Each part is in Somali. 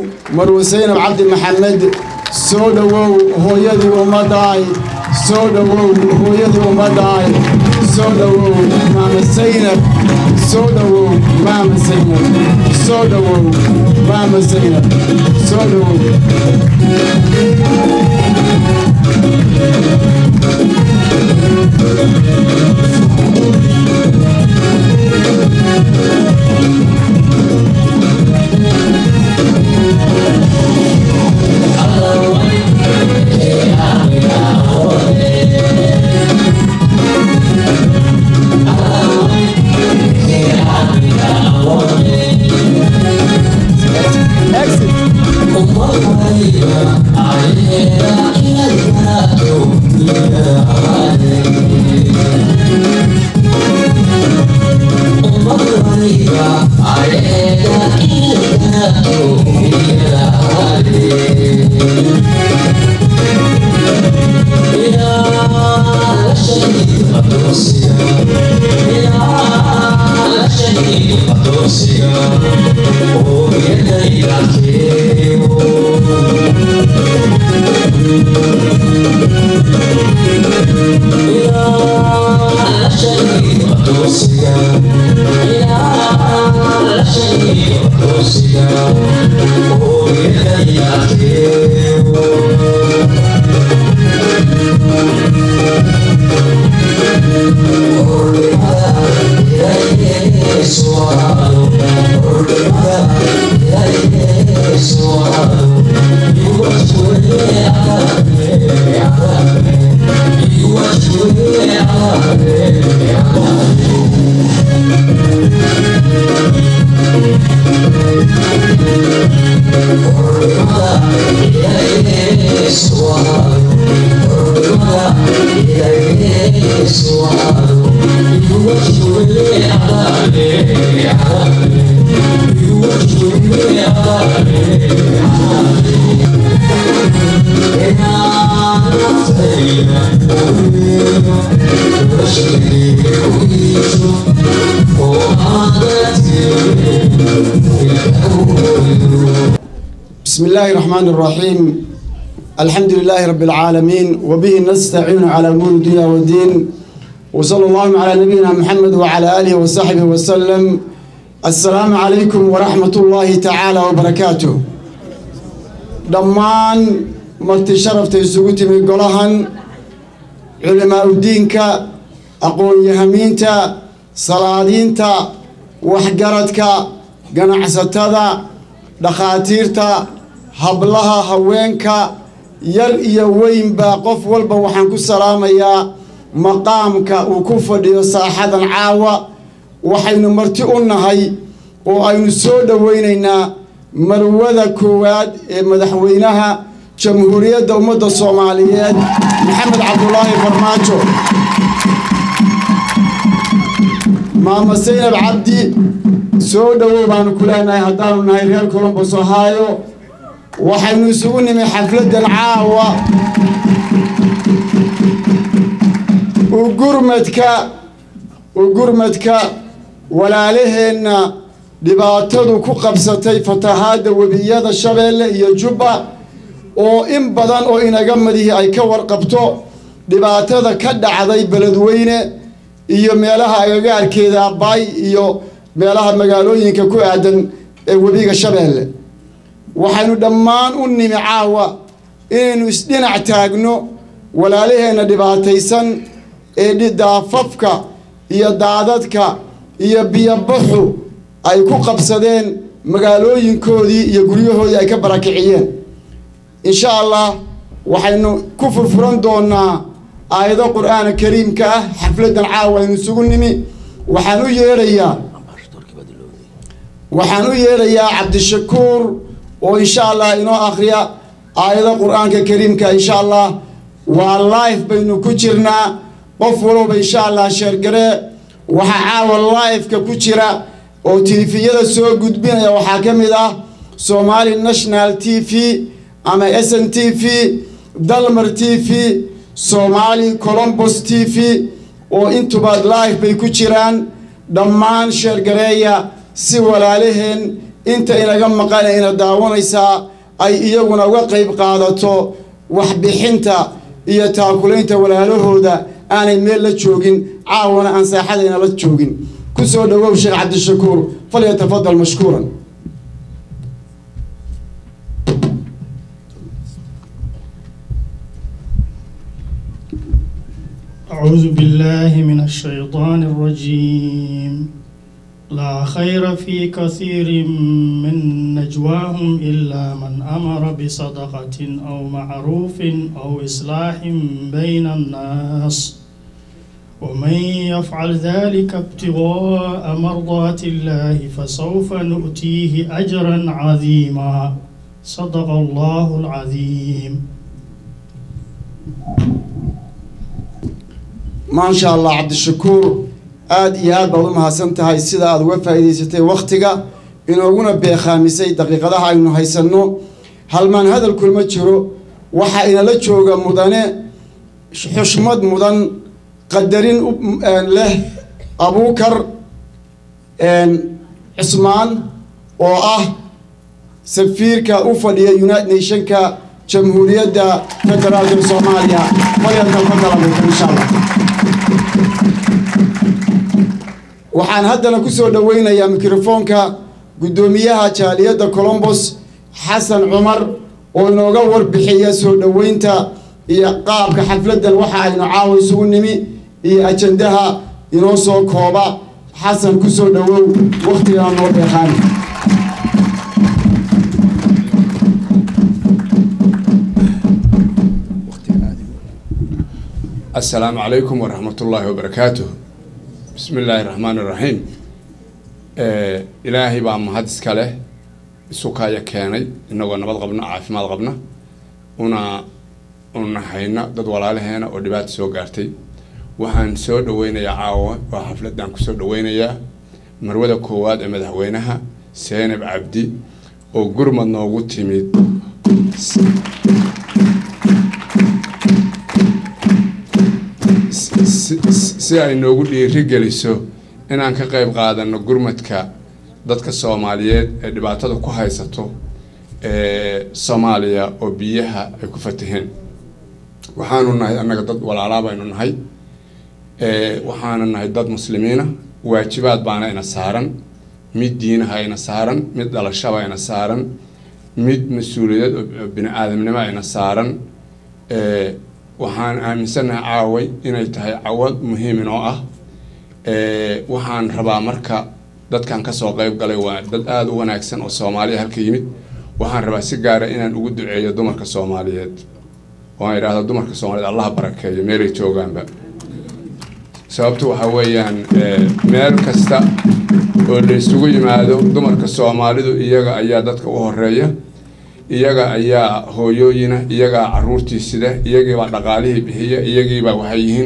marwe saynab cabdi maxamed soo dhowow hooyadii ummaddaay soo dhowow hooyadii ummaddaay soo dhowow maama saynab soo dhowow maama saynab soo dhowow maama saynab soo dhowow بسم الله الرحمن الرحيم الحمد لله رب العالمين وبه نستعين على أمور الدنيا والدين وصلى الله على نبينا محمد وعلى آله وصحبه وسلم السلام عليكم ورحمة الله تعالى وبركاته دمان مرتي شرفت يسوقتي من قلهن علماء الدين كا أقول يهمينتا صلادينتا وحقرتك قناعستها dhakhaatiirta hablaha haweenka yar iyo weynba qof walba waxaan ku salaamayaa maqaamka uu ku fadhiyo saaxadan caawa waxaynu marti u nahay oo aynu soo dhoweynaynaa marwada koowaad ee madaxweynaha jamhuuriyadda ummadda soomaaliyeed maxamed cabdulaahi farmaajo maama saynab cabdi soo dhowow baanu ku leenahay haddaanu nahay reer colombos ohaayo waxaynu isugu nimi xafladdan caawa ugurmadka ugurmadka walaalaheenna dhibaatadu ku qabsatay fatahaadda webiyada shabeelle iyo jubba oo in badan oo inaga madihi ay ka warqabto dhibaatada ka dhacday beledweyne iyo meelaha agagaarkeeda abbaay iyo meelaha magaalooyinka ku aadan ee webiga shabeelle waxaynu dhammaan u nimi caawa inaynu isdhinac taagno walaalaheenna dhibaataysan ee daafafka iyo daadadka iyo biyobaxu ay ku qabsadeen magaalooyinkoodii iyo guryahoodii ay ka barakiciyeen insha allah waxaynu ku furfuran doonaa aayado qur-aana kariimka ah xafladdan caawa aynu isugu nimi waxaan u yeedhayaa waxaan u yeedhayaa cabdishakuur oo insha allah inoo akhriya aayado qur-aanka kariimka insha allah waa life baynu ku jirnaa qof walowba insha allah sheergaree waxaa caawa life-ka ku jira oo tilifiyada soo gudbinaya waxaa ka mid ah somali national t v ama s n t v dalmar t v somali colombos t v oo intuba life bay ku jiraan dhammaan sheergareeya si walaalaheen inta inaga maqana ina daawanaysaa ay iyaguna uga qayb qaadato waxbixinta iyo taakulaynta walaalahooda aanay meel la joogin caawana aan saaxadayna la joogin ku soo dhawow sheekh cabdishakuur falyatafadal mashkuuran أعوذ بالله من الشيطان الرجيم لا خير في كثير من نجواهم إلا من أمر بصدقة أو معروف أو إصلاح بين الناس ومن يفعل ذلك ابتغاء مرضات الله فسوف نؤتيه أجرا عظيما صدق الله العظيم maasha allah cabdishakuur aada iyo aad baad u mahadsan tahay sida aada uga faa'iidaysatay wakhtiga inooguna beekhaamisay daqiiqadaha aynu haysanno halmaan hadalkulma jiro waxaa inala jooga mudane xushmad mudan qadarin leh abuukar cismaan oo ah safiirka u fadhiya united nationka jamhuuriyadda federaalka soomaaliya falyatafadal abuukar insha allah waxaan haddana ku soo dhoweynayaa mikrofoonka guddoomiyaha jaaliyadda colombos xasan cumar oo inooga warbixiya soo dhoweynta iyo qaabka xafladdan waxa aynu caawa isugu nimi iyo ajandaha inoo soo kooba xasan ku soo dhowow wakhtigaa noo beeqaani asalaamu calaykum waraxmat ullaahi wabarakaatuh bismi illaahi raxmaan iraxiim ilaahay baa mahad iska leh isukaya keenay inagoo nabad qabna caafimaad qabna una unahayna dad walaalaheena oo dhibaata soo gaartay waxaan soo dhaweynayaa caawa waa xafladaan kusoo dhaweynayaa marwada koowaad ee madaxweynaha seenab cabdi oo gurmad noogu timid si ay noogu dhiiri geliso inaan ka qayb qaadano gurmadka dadka soomaaliyeed ee dhibaatada ku haysato ee soomaaliya oo biyaha ay ku fataheen waxaanu nahay annaga dad walaalaa baynu nahay waxaana nahay dad muslimiina waajibaad baana ina saaran mid diinaha ina saaran mid dhalashaba ina saaran mid mas-uuliyadeed oo bini aadamnimo ina saaran waxaan aaminsanahay caaway inay tahay cawad muhiim inoo ah waxaan rabaa marka dadkan kasoo qeyb galay waa dad aada u wanaagsan oo soomaaliya halka yimid waxaan rabaa si gaara inaan ugu duceeyo dumarka soomaaliyeed oo aan idhaahdo dumarka soomaaliyeed allaha barakeeyo meelay joogaanba sababtu waxaa weeyaan meel kasta oo la isugu yimaado dumarka soomaalidu iyaga ayaa dadka u horeeya iyaga ayaa hooyooyina iyagaa caruurtii sida iyagiibaa dhaqaalihii bixiya iyagiibaa waxay yihiin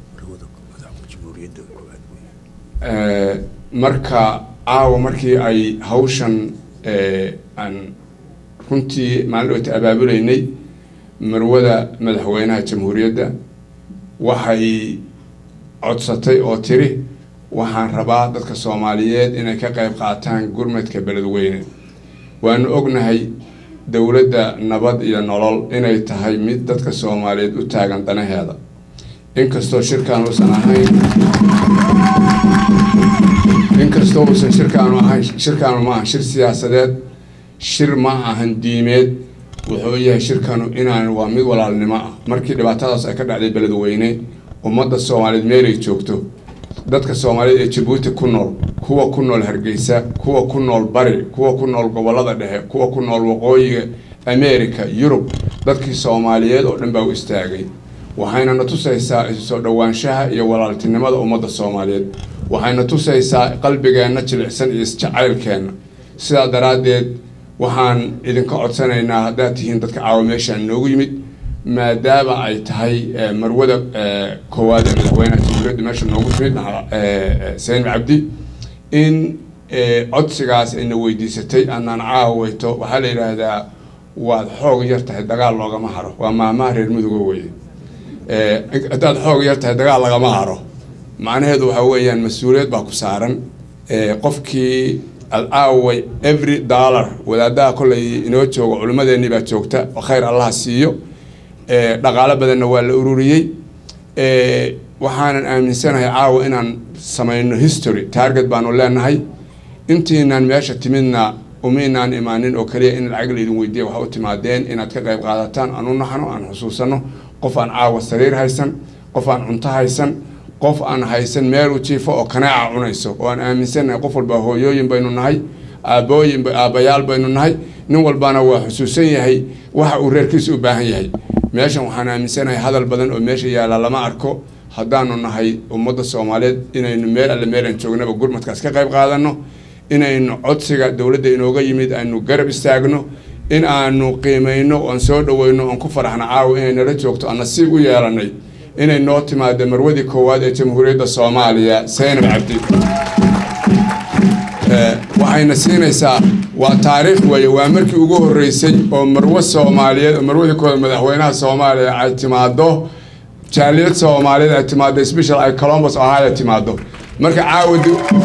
marka caawa markii ay hawshan aan runtii maalin dhoota abaabulaynay marwada madaxweynaha jamhuuriyadda waxay codsatay oo tiri waxaan rabaa dadka soomaaliyeed inay ka qayb qaataan gurmadka beledweyne waanu ognahay dowladda nabad iyo nolol inay tahay mid dadka soomaaliyeed u taagan danaheeda inkastoo shirkaan uusan ahayn inkastoo uusan shirkaanu ahayn shirkaanu ma aha shir siyaasadeed shir ma ahan diimeed wuxuu yahay shirkanu inaan waa mid walaalnimo ah markii dhibaatadaas ay ka dhacday beledweyne ummadda soomaaliyeed meelay joogto dadka soomaaliyeed ee jabuuti ku nool kuwa ku nool hargeysa kuwa ku nool bari kuwa ku nool gobolada dhexe kuwa ku nool waqooyiga america yurub dadkii soomaaliyeed oo dhan baa u istaagay waxayna na tusaysaa isusoo dhowaanshaha iyo walaaltinimada ummadda soomaaliyeed waxayna tusaysaa qalbigeenna jilicsan iyo isjacaylkeenna sidaa daraaddeed waxaan idinka codsanaynaa haddaad tihiin dadka caawa meeshaan noogu yimid maadaama ay tahay marwada koowaad ee madaxweynaha jamhuuriyadda meesha noogu timid seen cabdi in codsigaas ayna weydiisatay anaan caawayto waxaa la yidhaahdaa waad xoog yar tahay dagaal loogama haro waa maamaha reer muduga weye haddaad xoog yar tahay dagaal lagama haro macnaheedu waxaa weeyaan mas-uuliyad baa ku saaran qofkii alcaaway every dollar wadaadaha kollay inoo jooga culimmadeennii baa joogta khayr allaha siiyo dhaqaalo badanna waa la ururiyey waxaanan aaminsanahay caawa inaan samayno history target baanu leenahay intiinaan meesha timidna umaynaan imaanin oo kaliya in lacag laydin weydiiya waxa u timaadeen inaad ka qayb qaadataan aan u naxno aan xusuusano qof aan caawa sariir haysan qof aan cunto haysan qof aan haysan meeluu jiifo oo kanaaca cunayso oo aan aaminsannahay qof walba hooyooyin baynu nahay aabooyin aabbayaal baynu nahay nin walbana waa xusuusan yahay waxa uu reerkiisa u baahan yahay meeshan waxaan aaminsanahay hadal badan oo meesha yaalla lama arko haddaanu nahay ummadda soomaaliyeed inaynu meel alle meelaan joognaba gurmadkaas ka qayb qaadanno inaynu codsiga dowladda inooga yimid aynu garab istaagno in aanu qiimayno oan soo dhaweyno oon ku faraxno caawa inay nala joogto aan nasiib u yeelanay inay noo timaado marwadii koowaad ee jamhuuriyadda soomaaliya saynab cabdi waxayna siinaysaa waa taariikh weeye waa markii ugu horreysay oo marwo soomaaliyeed oo marwadii koowaad madaxweynaha soomaaliya ay timaado jaaliyad soomaaliyeed ay timaado special ay colombus ohio timaado marka caawa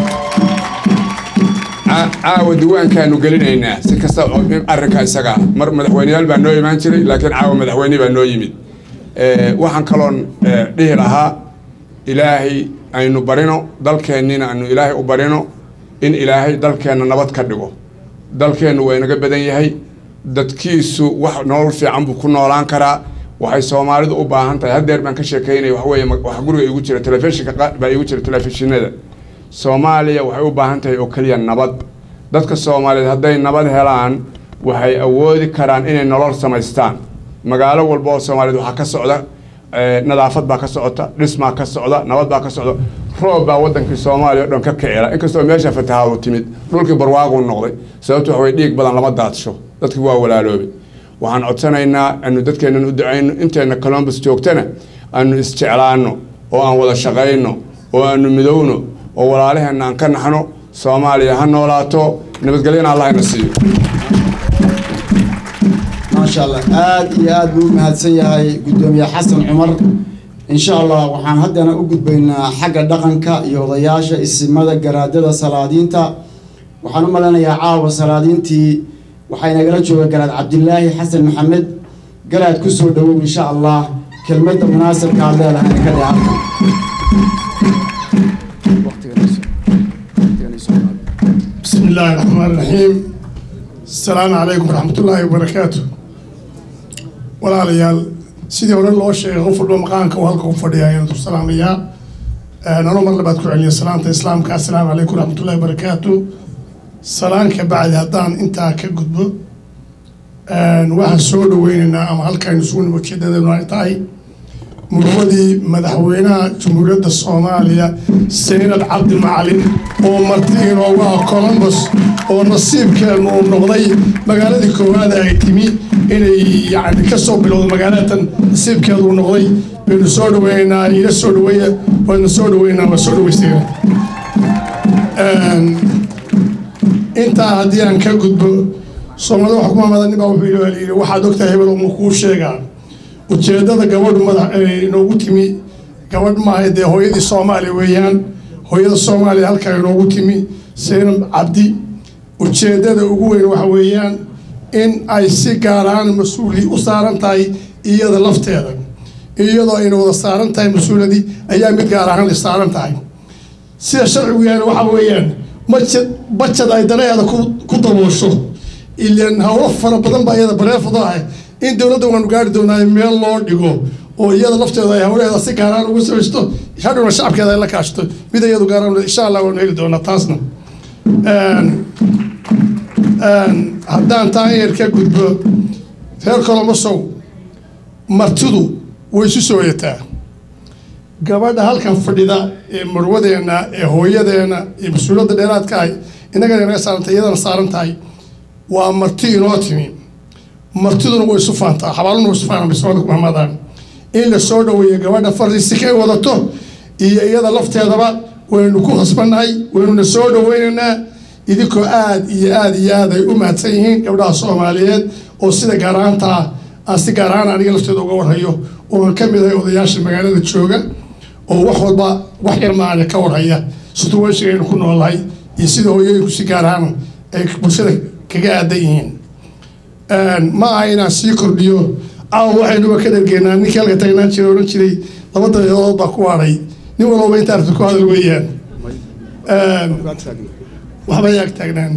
caawa diwaankaanu gelinaynaa si kasta arrinka isaga mar madaxweyneyaal baa noo imaan jiray laakiin caawa madaxweyne baa noo yimid waxaan kaloon dhihi lahaa ilaahay aynu barino dalkeennina aynu ilaahay u barino in ilaahay dalkeenna nabad ka dhigo dalkeennu waa inaga badan yahay dadkiisu wax nolol fiican buu ku noolaan karaa waxay soomaalidu u baahan tahay haddeer baan ka sheekeynaya wax weeye wax guriga igu jira telefishinka baa igu jira telefishinada soomaaliya waxay u baahan tahay oo keliya nabad dadka soomaaliyeed hadday nabad helaan waxay awoodi karaan inay nolol samaystaan magaalo walba oo soomaaliyeed waxaa ka socda nadaafad baa ka socota dhismaa ka socda nabad baa ka socda roob baa wadankii soomaaliya o dhan ka kicila inkastoo meesha fatahaadu timid dhulkii barwaaquu noqday sababto waxaway dhiig badan lama daadsho dadkii waa walaaloobay waxaan codsanaynaa anu dadkeennan u ducayno inteenna colombus joogtana aanu isjeclaano oo aan wada shaqayno oo aanu midowno oo walaalaheenna aan ka naxno soomaaliya ha noolaato nabadgelyana allah ina siiyo maasha allah aada iyo aada buu u mahadsan yahay guddoomiye xasan cumar insha allah waxaan haddana u gudbaynaa xagga dhaqanka iyo odayaasha isimada garaadada salaadiinta waxaan u malanayaa caawa salaadiintii waxaa inagala jooga garaad cabdilaahi xasan maxamed garaad ku soo dhowow insha allah kelmadda munaasabka aad leedahay ka dhe halkan بسم الله الرحمن الرحيم السلام عليكم ورحمة الله وبركاته ولا ليال سيدي ورن لو شيء غفر له مقامك وهلك غفر يا ينتو السلام يا أنا نمر اللي بعدكم عليه السلام السلام السلام عليكم ورحمة الله وبركاته سلام كبعد هدان انت كقدب واحد سود ويننا أما هل كان يسون وكذا ذا نتاعي murwadii madaxweynaha jamhuuriyadda soomaaliya saynad cabdi macalin oo marti inoogu ah colombus oo nasiibkeenu uu noqday magaaladii koowaad ay timi inay yani ka soo bilowdo magaalatan nasiibkeedu uu noqday baynu soo dhaweynaynaa ila soo dhaweeya waynu soo dhaweynaa waa soo dhaweystayna intaa haddii aan ka gudbo soomaalida wax kuma madanin baa wuxuu yidhi waxaad ogtahay hebel uma kuu sheegaa ujeedada gabadhu madax inoogu timi gabadh maaha dee hooyadii soomaaliya weeyaan hooyada soomaaliya halkaa inoogu timi saynab cabdi ujeedada ugu weyn waxa weeyaan in ay si gaar ahaan mas-uuli u saaran tahay iyada lafteeda iyadoo ayna wada saaran tahay mas-uuladii ayaa mid gaar ahaan saaran tahay sida sharcigu yahay waxa weeyaan majad bajad ay danaheeda ku daboosho ilan hawlo fara badan baa iyada bareefado ah in dowladda waanu gaari doonaa meel loo dhigo oo iyada lafteeda ay hawlaheeda si gaaraan ugu samaysto hadhowna shacabkeeda ay la kaashto mid iyadu gaaraan insha allah waanu heli doonaa taasna haddaan taa yar ka gudbo reer kolomosow martidu way isu sooyataa gabadha halkan fadhida ee marwadeena ee hooyadeena ee mas-uuliyadda dheeraadka ahay innagana inaga saarantay iyadana saaran tahay waa marti inoo timi martiduna way isu faantaa xabaaluna way isu faanaa bismada kumamadaan in la soo dhaweeyo gabadha fariisi kay wadato iyo iyada lafteedaba waynu ku khasbannahay waynuna soo dhaweynaynaa idinkoo aad iyo aad iyo aad ay u mahadsan yihiin gabdhaha soomaaliyeed oo sida gaaraantaa aan si gaar ahaan aniga lafteeda uga warhayo oo aan ka mid ahay odayaasha magaalada jooga oo wax walba wax yar maana ka warhaya situationka aynu ku noolahay iyo sida hooyooyinku si gaar ahaan ay bulshada kaga aadan yihiin ma aha inaan sii kordhiyo caawa waxaynuba ka dhargeynaa ninkii halka tagnaan jiray odhan jiray laba daqiiqadood baa ku hadhay nin walbaba inta aragti ku hadal weeyaan waxba yaag taagnaan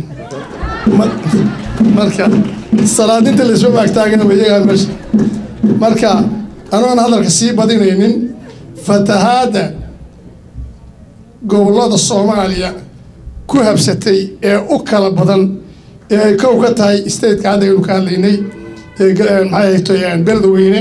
marka salaadinta laysma maagtaagana iyagaa meesha marka anoon hadalka sii badinaynin fatahaadda gobollada soomaaliya ku habsatay ee u kala badan ee ay kow ka tahay stateka hadda aynu ka hadlaynay maxay hayto beledweyne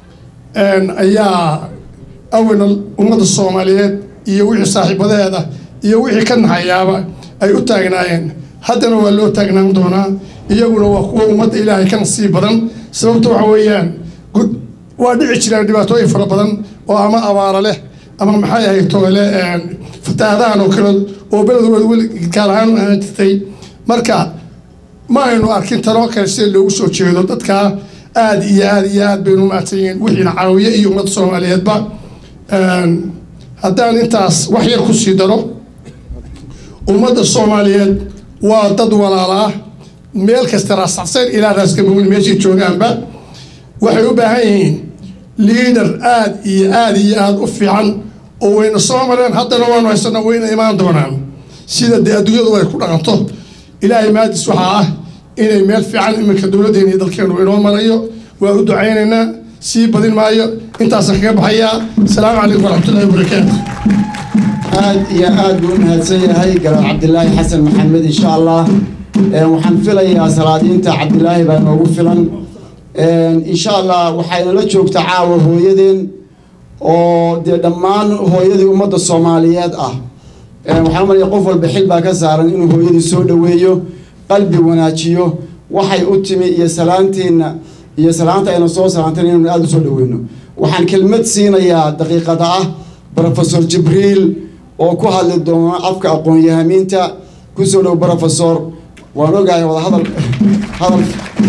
ayaa awalna ummadda soomaaliyeed iyo wixii saaxiibadeeda iyo wixii ka naxayaaba ay u taagnaayeen haddana waa loo taagnaan doonaa iyaguna waa kuwa ummadda ilaahay ka nasiib badan sababta waxa weeyaan waa dhici jiraan dhibaatooyin fara badan oo ama abaara leh ama maxay ahayd toole fatahaadahan oo kale oo beledwooda weli gaar ahaan ahaan jirtay marka ma aynu arkin taloo kale sida loogu soo jeedo dadkaa aada iyo aada iyo aad baynu umahadsan yihiin wixiina caawiye iyo ummadda soomaaliyeedba haddaan intaas wax yar ku sii daro ummadda soomaaliyeed waa dad walaala ah meel kasta raasacsan ilaa raaskamawin meeshay joogaanba waxay u baahan yihiin liader aada iyo aada iyo aada u fiican oo wayna soo mareen haddana waanu haysana wayna imaan doonaan sida dee adduunyadu ay ku dhaqanto ilaahay maadis waxaa ah inay meel fiican iminka dowladdeena iyo dalkeenu inoo marayo waa u ducaynaynaa sii badin maayo intaasaan kaga baxayaa asalaamu calaykum waraxmatullahi wabarakaatu aad iyo aad buu u mahadsan yahay garaad cabdilaahi xasan maxamed insha allah waxaan filayaa salaadiinta cabdilaahi baa noogu filan insha allah waxaynala joogta caawa hooyadeen oo dee dhammaan hooyadii ummadda soomaaliyeed ah waxaan umalaya qof walba xil baa ka saaran inuu hooyadii soo dhoweeyo qalbi wanaajiyo waxay u timi iyo salaanteenna iyo salaanta ayna soo salaanteen inaynu aada u soo dhoweyno waxaan kelmad siinayaa daqiiqada ah brofesor jibriil oo ku hadli doona afka aqoon-yahamiinta kusoo dhow brofesor waan ogahay wada hadal hadal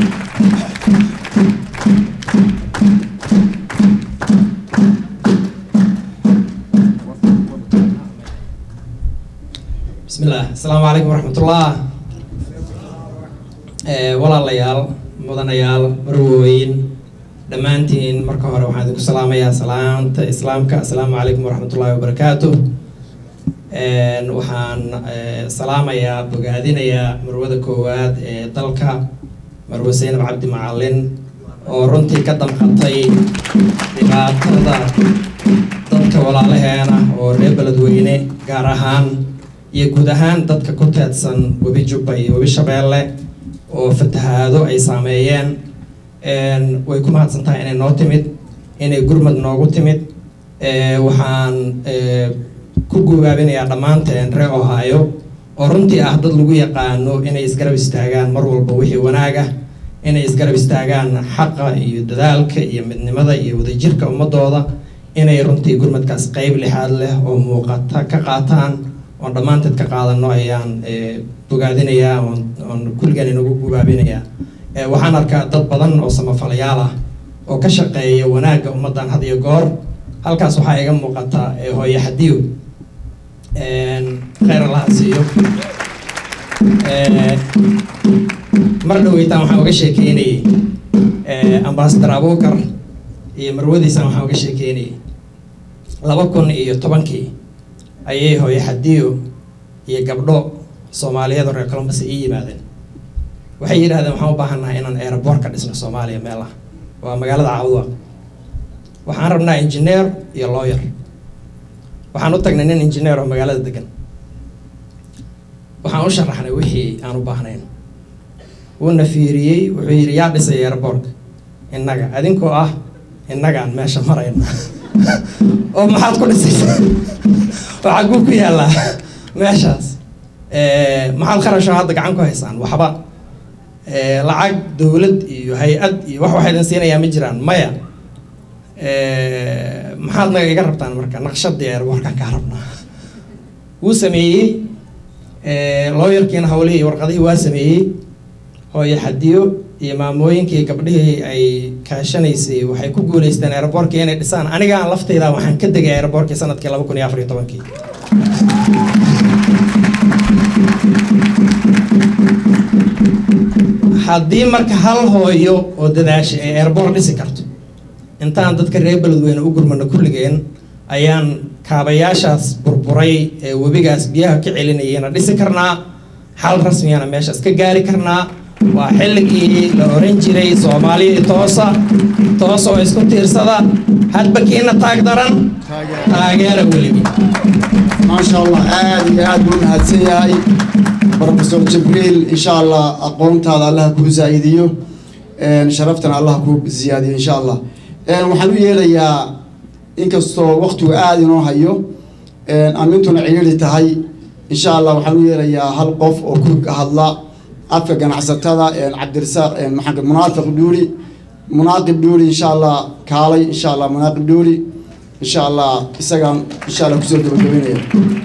بسم الله السلام عليكم ورحمة الله walaalayaal mudanayaal marwooyin dhammaantiin marka hore waxaan idinku salaamayaa salaanta islaamka assalaamu calaykum waraxmatullaahi wabarakaatu waxaan salaamayaa bogaadinayaa marwada koowaad ee dalka marwe seynab cabdi macalin oo runtii ka damqatay dhibaatada dadka walaalaheena oo reer beledweyne gaar ahaan iyo guud ahaan dadka ku teedsan webi jubba iyo webi shabeelle oo fatahaado ay saameeyeen way ku mahadsan tahay inay noo timid inay gurmad noogu timid waxaan ku gubaabinayaa dhammaanteen reer ohio oo runtii ah dad lagu yaqaano inay isgarab istaagaan mar walba wixii wanaaga inay isgarab istaagaan xaqa iyo dadaalka iyo midnimada iyo wadajirka ummadooda inay runtii gurmadkaas qeyb lixaad leh oo muuqata ka qaataan oon dhammaanteed ka qaadano ayaan bogaadinayaa oon kulligan inagu gubaabinayaa waxaan arkaa dad badan oo samafalayaal ah oo ka shaqeeya wanaagga ummaddan had iyo goor halkaas waxaa iga muuqata hooye xadiyo kheyr allaha siiyo mar dhaweytaan waxaan uga sheekeynayay ambasador abuukar iyo marwadiisan waxaan uga sheekeynayay laba kun iyo tobankii ayay hooye xadiyo iyo gabdho soomaaliyeed oo reer colombus ii yimaadeen waxay yidhahdeen waxaan u baahannahay inaan aeroboort ka dhisno soomaaliya meel ah waa magaalada cawdwa waxaan rabnaa engineer iyo lawyer waxaan u tagnay nin engineer oo magaalada degan waxaan u sharaxnay wixii aan u baahnayn wuuna fiiriyey wuxuu yidhi yaa dhisay aeroboortka innaga adinkoo ah innagaan meesha marayna oo maxaad ku dhisaysa oo xaguu ku yaallaa meeshaas maxaad kharasho hadda gacan ku haysaan waxba lacag dowlad iyo hay-ad iyo wax waxaa idin siinayaa ma jiraan maya maxaad naga iga rabtaan marka naqshadii airboorkan kaa rabnaa wuu sameeyey looyarkiina hawlihii warqadihii waa sameeyey hooyo xadiyo iyo maamooyinkii gabdhihii ay kaashanaysay waxay ku guuleysteen airboorkii inay dhisaan anigaan lafteyda waxaan ka degay airboorkii sanadkii laba kun iyo afar iyo tobankii haddii marka hal hooyo oo dadaasha ay airboort dhisi karto intaan dadka reer beledweyne u gurmano kulligeen ayaan kaabayaashaas burburay ee webigaas biyaha ka celinayana dhisi karnaa xal rasmiyana meeshaas ka gaari karnaa waa xilligii la oran jiray soomaaliyai toosa toosa oo isku tiirsada hadba kiina taag daran taageera weligii maasha allah aad iyo aad buu mahadsan yahay profesor jibriil insha allah aqoontaada allah kuu zaa'idiyo sharaftana allah kuu ziyaadiyo insha allah waxaan u yeelayaa inkastoo waktigu aada inoo hayo amintuna ciriiri tahay insha allah waxaan u yeelayaa hal qof oo ku hadla afka ganacsatada cabdirasaaq maxaa munaafiq dhuuri munaaqib dhuuri insha allah kaalay insha allah munaaqib dhuuri insha allah isagaan insha allah kusoo gabagabeynaya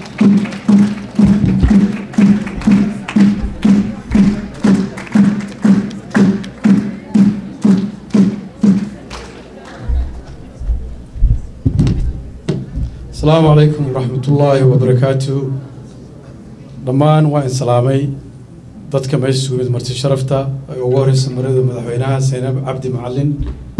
asalaamu calaykum waraxmatullaahi wabarakaatu dhammaan waa in salaamay dadka meesha isugu yimid marti sharafta ay ugu horeysa marada madaxweynaha saynab cabdi macalin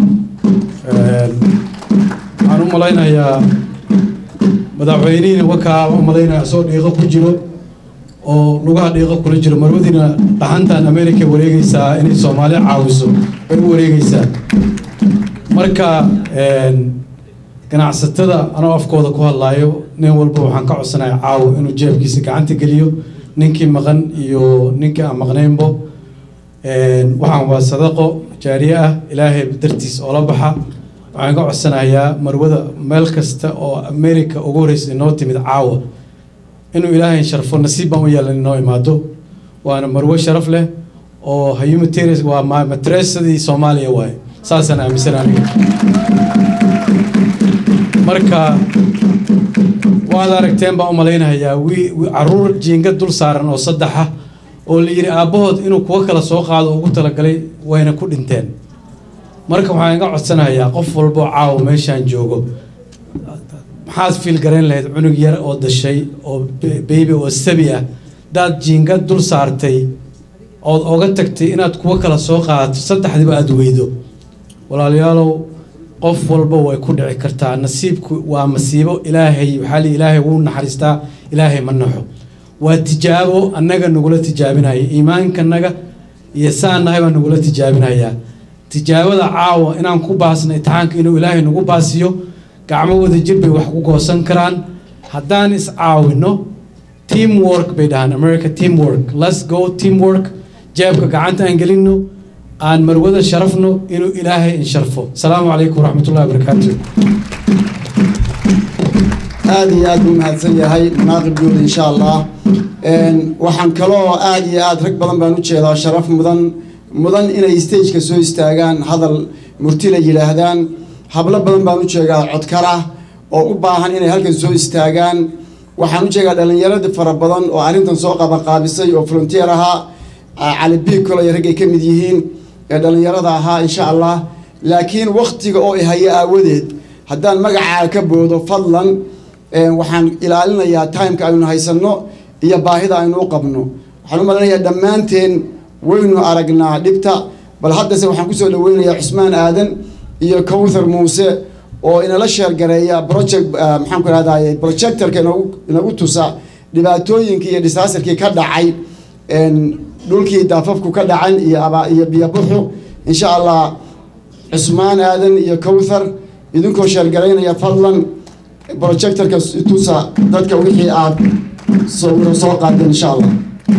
waxaan u malaynayaa madaxweynihiina wakaa u malaynaya asoo dhiiqo ku jiro oo lugaha dhiiqo kula jiro marwadiina dhaxantan america wareegeysaa inay soomaali caawiso bay u wareegeysaa marka ganacsatada anoo afkooda ku hadlaayo nin walba waxaan ka codsanaya caawo inuu jeebkiisa gacanta geliyo ninkii maqan iyo ninkii aan maqnaynbo waxaan waa sadaqo jaariye ah ilaahay dartiis oola baxa waxaan ka codsanayaa marwada meel kasta oo america ugu horeysa inoo timid caawa inuu ilaahay sharfo nasiib baan u yeelan inoo imaado waana marwo sharaf leh oo humanitarian waa matresadii soomaaliya waaye saasaan aaminsan aniga marka waad aragteen baan u malaynayaa wi caruur jiinga dul saaran oo saddexa oo la yidhi aabbahood inuu kuwo kala soo qaado ugu talagalay wayna ku dhinteen marka waxaan iga codsanayaa qof walboo caawa meeshaan joogo maxaad fiil garayn lahayd cunug yar oo dashay oo beybi oo sabi ah daad jiinga dul saartay ood oga tagtay inaad kuwo kala soo qaadato saddexdiba aada weydo walaalayaalow qof walba way ku dhici kartaa nasiibku waa masiibo ilaahay waxaa li ilaahay wuu naxariistaa ilaahay ma naxo waa tijaabo annaga nagula tijaabinaya iimaankanaga iyo saan nahay baa nagula tijaabinayaa tijaabada caawa inaan ku baasno itixaanka inuu ilaahay nagu baasiyo gacmo wada jir bay wax ku goosan karaan haddaan is caawino team work bay dhahaan america team work let's go team work jeebka gacanta aan gelino aan marwada sharafno inuu ilaahay insharfo asalaamu calaykum waraxmat ullahi wabarakaatu aada iyo aad buu mahadsan yahay munaaqib guud insha allah waxaan kaloo aada iyo aad rag badan baan u jeedaa sharaf mudan mudan inay stageka soo istaagaan hadal murti la yidhaahdaan hablo badan baan u jeegaa codkara oo u baahan inay halkan soo istaagaan waxaan u jeegaa dhallinyaradii fara badan oo arrintan soo qabanqaabisay oo volunteer ahaa cali biig kolay raggay ka mid yihiin ee dhallinyarada ahaa insha allah laakiin waktiga oo ihayo aawadeed haddaan magacaa ka boodo fadlan waxaan ilaalinayaa timeka aynu haysanno iyo baahida aynu u qabno waxaan u malinayaa dhammaanteen waynu aragnaa dhibta bal haddase waxaan kusoo dhaweynayaa cusmaan aadan iyo cowthar muuse oo inala sheergareeya project maxaan ku rahdaye projectorka inagu inagu tusa dhibaatooyinkii iyo disasterkii ka dhacay dhulkii daafafku ka dhacan iyo aba iyo biyobuxu insha allah cusmaan aadan iyo cowthar idinkoo sheergaraynaya fadlan projectorka tusa dadka wixii aad soo soo qaadeen insha allah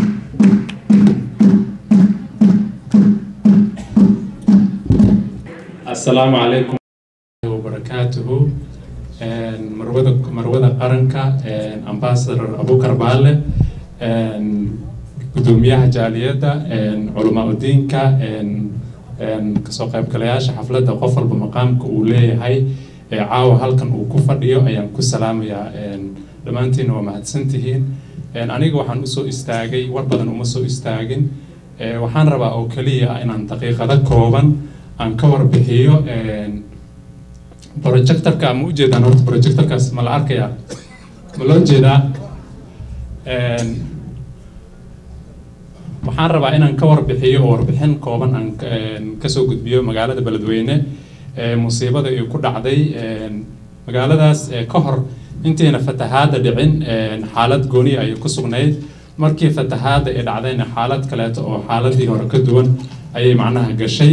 السلام عليكم وبركاته marwada marwada qaranka ambassador abukar baale gudoomiyaha jaaliyadda culamaa udiinka kasoo qaybgalayaasha xafladda qof walba maqaamka uu leeyahay caawa halkan uu ku fadhiyo ayaan ku salaamayaa dhammaantiina waa mahadsantihiin aniga waxaan usoo istaagay war badan uma soo istaagin waxaan rabaa oo keliya ah inaan daqiiqado kooban aan ka warbixiyo projectorka ma ujeedaan horta projectorkaas ma la arkayaa ma loo jeedaa waxaan rabaa inaan ka warbixiyo oo warbixin kooban aan ka- een, kasoo gudbiyo magaalada beledweyne ee musiibada ay ku dhacday een, magaaladaas ee ka hor intayna fatahaada dhicin een, xaalad gooniya ayay ku sugnayd markii fatahaada ay dhacdayna xaalad kaleeto oo xaaladii hore ka duwan ayay macnaha gashay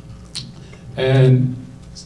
Een,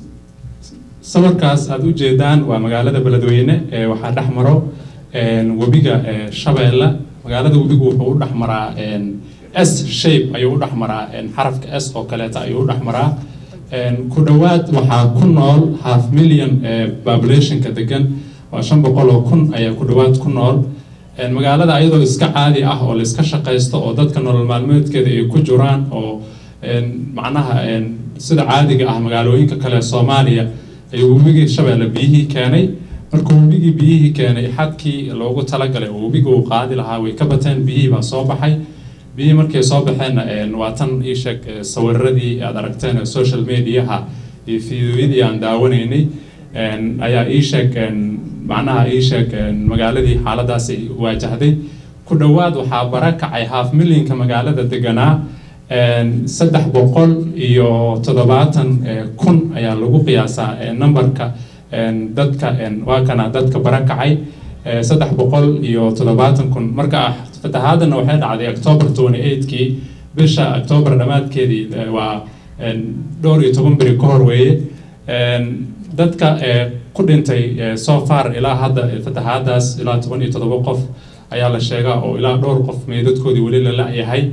sawirkaas aad u jeedaan waa magaalada beledweyne ee waxaa dhex maro een, webiga ee, shabeelle magaalada webigu wuxuu u dhex maraa een, s shape ayuu u dhex maraa een, xarafka s oo kaleeta ayuu u dhex maraa Een, ku dhowaad waxaa ku nool half million ee populationka degan waa shan boqol oo kun ayaa ku dhowaad ku nool Een, magaalada ayadoo iska caadi ah oo la iska shaqaysto oo dadka nolol maalmeedkeeda ay ku jiraan oo een, macnaha een, sida caadiga ah magaalooyinka kale ee soomaaliya ayuu webigii shabeelle biyihii keenay markuu webigii biyihii keenay xadkii loogu talagalay oo webiga uu qaadi lahaa way ka bateen biyihii baa soo baxay biyihii markay soo baxeenna een, waa tan ii sheeg ee, sawiradii aad aragteen ee social mediaha iyo fiidiyooyadii aan daawanaynay een, ayaa ii sheeg een, macnaha ii sheeg een, magaaladii xaaladaas ay waajahday ku dhowaad waxaa bara kacay half millionka magaalada deganaa een, saddex boqol iyo toddobaatan ee, kun ayaa lagu qiyaasaa ee, numberka een, dadka een, waa kana dadka bara kacay ee, saddex boqol iyo toddobaatan kun marka fatahaadana waxay dhacday october 28kii bisha october dhammaadkeedii ee, waa een, dhowr iyo toban beri ka hor weeye Een, dadka ee, ku dhintay ee, so far ilaa hadda ee, fatahaadaas ilaa toban iyo toddoba qof ayaa la sheegaa oo ilaa dhowr qof meydadkoodii weli la la-yahay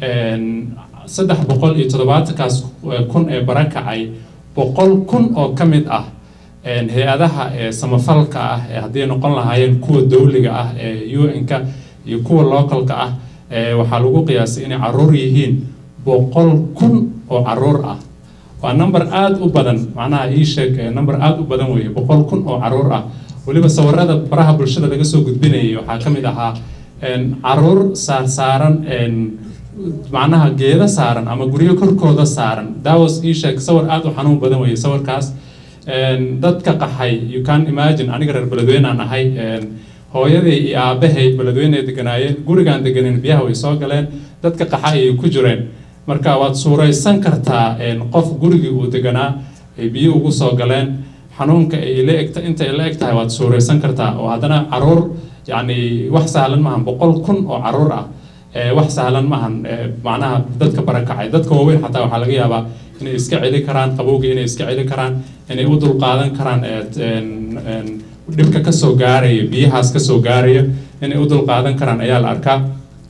Een, saddex boqol iyo toddobaatankaas eh, kun ee bara kacay boqol kun oo ka mid ah een, hay-adaha ee samafalka ah ee haddii noqon lahaayeen kuwa dowliga ah ee un-ka iyo kuwa localka ah ee waxaa lagu qiyaasay inay caruur yihiin boqol kun oo caruur ah waa number aada u badan macnaha ii sheeg eh, number aada u badan weeye boqol kun oo caruur ah weliba sawirada baraha bulshada laga soo gudbinayay waxaa ka mid ahaa een, caruur saarsaaran een, macnaha geeda saaran ama guryo korkooda saaran dawas ii sheeg sawir aada u xanuun badan weeye sawirkaas Een, dadka qaxay you can imagine aniga reer beledweyne aan ahay een, hooyaday iyo aabahay beledweyne ay deganaayeen gurigaan deganin biyaha way soo galeen dadka qaxa ayay ku jireen marka waad suuraysan kartaa een, qof gurigii uu deganaa ay biyo ugu soo galeen xanuunka ay la egta inta ay la eg tahay waad suuraysan kartaa oo haddana caruur yacni wax sahlan maahan boqol kun oo caruur ah ee, wax sahlan maahan ee, macnaha dadka barakacay dadka waaweyn xataa waxaa laga yaabaa inay iska celi karaan qabowga inay iska celi karaan inay u dulqaadan karaan ee, een- een, dhibka kasoo gaaraya biyahaas kasoo gaaraya inay u dulqaadan karaan ayaa la arkaa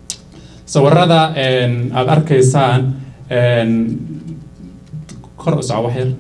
sawirada een, aad arkaysaan een, kor u soco wax yar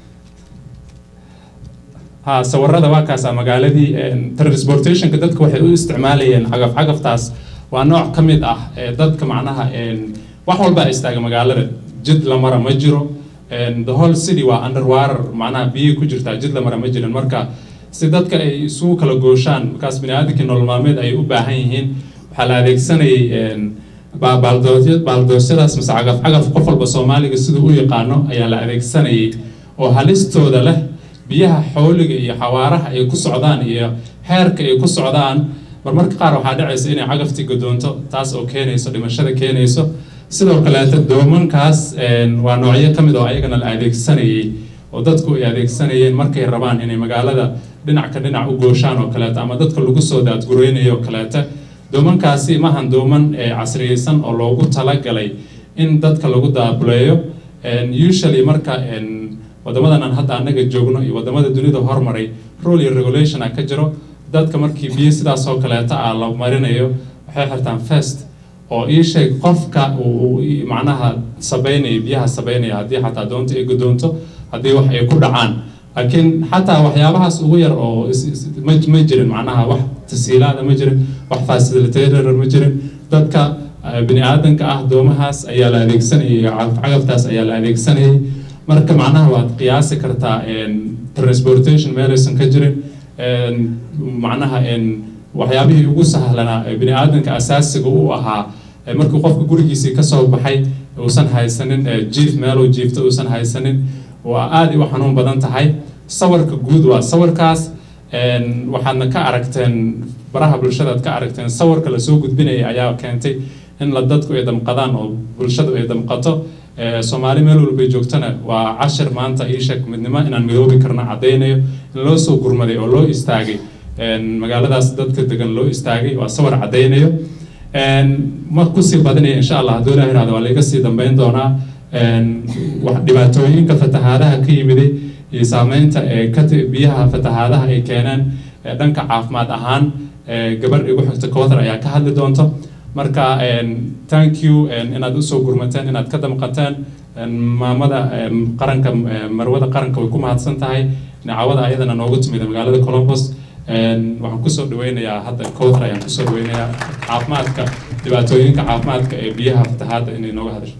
ha sawirada waa kaasa magaaladii een, transportationka dadka waxay u isticmaalayeen cagaf cagaftaas waa nooc ka mid ah ee dadka macnaha een, wax walba istaaga magaalada jid la mara ma jiro een, the whole city waa underwater macnaha biyo ku jirtaa jid la mara ma jirin marka si dadka ay isugu kala gooshaan markaas biniaadamkii nolol maalmeed ay u baahan yihiin waxaa la adeegsanayay een, ba- baaldoosya- baaldoosyadaas mise cagaf cagaf qof walba soomaaliga siduu u yaqaano ayaa la adeegsanayay oo halistooda leh biyaha xooliga iyo xawaaraha ay ku socdaan iyo heerka ay ku socdaan marmarka qaar waxaa dhacaysa inay cagaftii gadoonto taas oo keenayso dhimashada keenayso sidoo kaleeta doomankaas een, waa noocyo ka mid oo ayagana la adeegsanayay oo dadku ay adeegsanayeen markay rabaan inay magaalada dhinac ka dhinac u gooshaan oo kaleeta ama dadka lagu soo daadgureynayo oo kaleeta doomankaasi maahan dooman ee casriyeysan oo loogu talagalay in dadka lagu daabuleeyo Een, usually marka een, wadamadan aan hadda anaga joogno iyo wadamada dunida hormaray rule iyo regulation a ka jiro dadka markii biyo sidaas oo kaleeta ah la marinayo waxay xirtaan fest oo ii sheeg qofka uu uu ii- macnaha sabaynaya biyaha sabaynaya haddii xataa doonta ay gudoonto haddii wax ay ku dhacaan laakiin xataa waxyaabahaas ugu yar oo is- is- ma ma jirin macnaha wax tasiilaada ma jirin wax facilitator ma jirin dadka eh, bini aadanka ah doomahaas ayaa la adeegsanayay cagaf- cagaftaas ayaa la adeegsanayay marka macnaha waad qiyaasi kartaa een, transportation meelaysan ka jirin een, macnaha een, waxyaabihii ugu sahlanaa ee bini aadanka asaasiga u ahaa ee markii qofka gurigiisii kasoo baxay uusan haysanin ee, jiif meeluu jiifto uusan haysanin waa aad u xanuun badan tahay sawirka guud waa sawirkaas een, waxaadna ka aragteen baraha bulshadaad ka aragteen sawirka lasoo gudbinaya ayaa keentay in la dadku ay damqadaan oo bulshadu ay damqato Eh, soomaali meel walbay joogtana waa cashir maanta ii sheeg midnimo inaan midoobi karno caddaynayo in loo soo gurmaday oo loo istaagay En, magaaladaas dadka degan loo istaagay waa sawir caddaynayo En, ma kusii badinaya insha allah hadduu ilaah yidhahdo waa laiga sii dambeyn doonaa En, wax- dhibaatooyinka fatahaadaha ka yimiday iyo saameynta ee ka ti- biyaha fatahaadaha ay keeneen ee dhanka caafimaad ahaan ee gabadh igu xigta kowthar ayaa ka hadli doonto marka en, thank you en, inaad usoo gurmateen inaad ka damqateen En, maamada em, qaranka em, marwada qaranka way ku mahadsan tahay nacawada ayadana noogu timid magaalada columbus En, waxaan kusoo dhaweynayaa hadda kowthar ayaan kusoo dhaweynayaa caafimaadka dhibaatooyinka caafimaadka ee biyaha fatahaadda inay nooga hadasho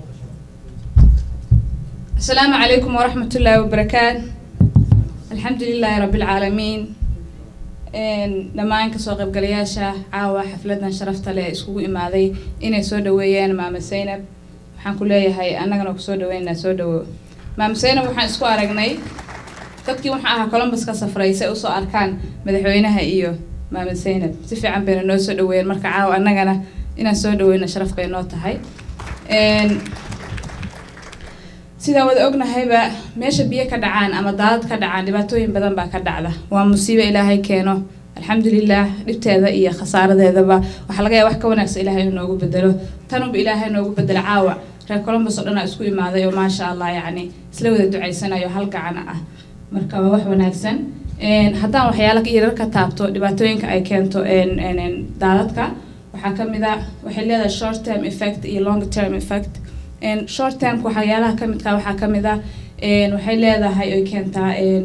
السلام عليكم ورحمة الله وبركاته الحمد لله رب العالمين إن لما إنك سوق بقلياشة عاوة حفلتنا شرفت لي اسكو إمادي إني سو دويان ماما سينب waxaan ku leeyahay annagana kusoo dhaweynaa soo dhawo maam seynab waxaan isku aragnay dadkii waxaan ahaa columbus ka safray si ay usoo arkaan madaxweynaha iyo maama seynab si fiican bayna noo soo dhaweeyeen marka caawa annagana inaan soo dhaweyno sharaf bay noo tahay Een, sidaan wada ognahayba meesha biyo ka dhacaan ama daadad ka dhacaan dhibaatooyin badan baa ka dhacda waa musiibo ilaahay keeno alxamdulilah dhibteeda iyo khasaaradeedaba waxaa laga yaaba wax ka wanaagsan ilaahay inuu noogu bedelo tanunba ilaahay noogu bedelo caawa reer columbus oo dhan aa isku imaaday oo maasha allah yacni isla wada ducaysanayo hal gacan ah marka waa wax wanaagsan Een, haddaan waxyaala yaryar ka taabto dhibaatooyinka ay keento een, een, een, daadadka waxaa ka mid ah waxay leedahay short term effect iyo long term effect Een, short termka waxyaalaha ka midka waxaa ka mid ah een, waxay leedahay oy keentaa een,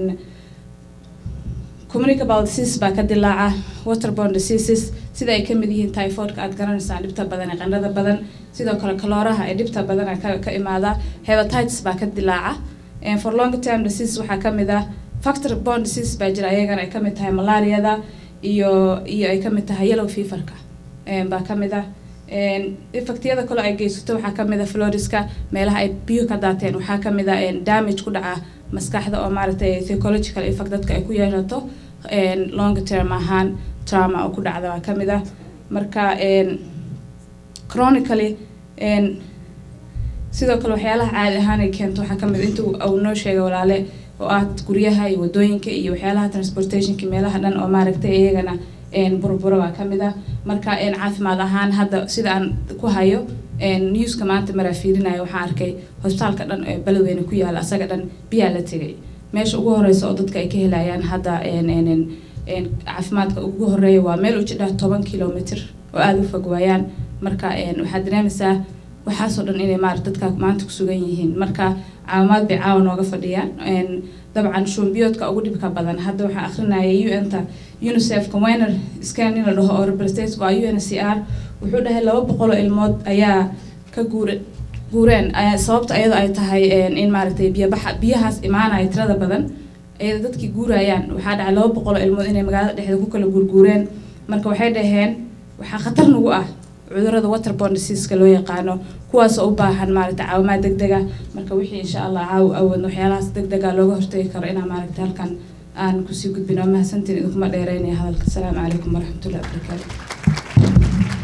communicable disease baa ka dilaaca waterborne diseases sida ay ka mid yihiin typhoidka aad garanaysaan dhibta badan ee qandhada badan sidoo kale kalooraha ee dhibta badan ee ka, ka imaada hepatitis baa ka dilaaca And for long term disease waxaa ka mid ah factor borne disease baa jira ayagana ay ka mid tahay malaariyada iyo iyo ay ka mid tahay yellow feverka Een, baa ka mid ah Een, effectyada kale ay geysato waxaa ka mid ah floriska meelaha ay biyuhu ka daateen waxaa ka mid ah een, damage ku dhaca maskaxda oo maaragtay psychological effect dadka ay ku yeelato een, long term ahaan trauma oo ku dhacda waa ka mid ah marka een, chronically een, sidoo kale waxyaalaha caadi ahaan ay keento waxaa kamid inta uu uu noo sheegay walaale oo ah guryaha iyo wadooyinka iyo waxyaalaha transportationka meelaha dhan oo maaragtay iyagana een burbura waa kamid ah marka een caafimaad ahaan hadda sida aan ku hayo een newska maanta maraa fiirinayo waxaan arkay hosbitaalka dhan ee beledweyne ku yaala asaga dhan biyaa la tegay meesha ugu horeysa oo dadka ay ka helayaan hadda een een een een caafimaadka ugu horeeya waa meel u jidha toban kilomitr oo aada u fog waayaan marka een waxaad dareemaysaa waxaasoo dhan inay maarata dadka maanta ku sugan yihiin marka caawimaad bay caawa nooga fadhiyaan Een, dabcan shuunbiyoodka ugu dhibka badan hadda waxaa akhrinayay un-ta unicef conwener scan in la dhaho oo representative waa uncr wuxuu dhahay laba boqol oo ilmood ayaa ka guura guureen ayaa sababta ayadoo ay tahay een, in maaragtay biyabaxa biyahaas imaanaya tirada badan ayada dadkii guurayaan waxaa dhacay laba boqol oo ilmood inay magaalada dhexdeeda ku kala guurguureen marka waxay dhaheen waxaa khatar nagu ah cudurada waterborne diseaseka loo yaqaano kuwaasoo u baahan maaragta caawimaad degdega marka wixii insha allah caawi awoodno waxyaalahaas degdega looga hortagi karo inaan maaragta halkan aan kusii gudbin waa mahadsantiin idinkuma dheereynaya hadalka asalaamu calaykum waraxmatullahi wabarakaatu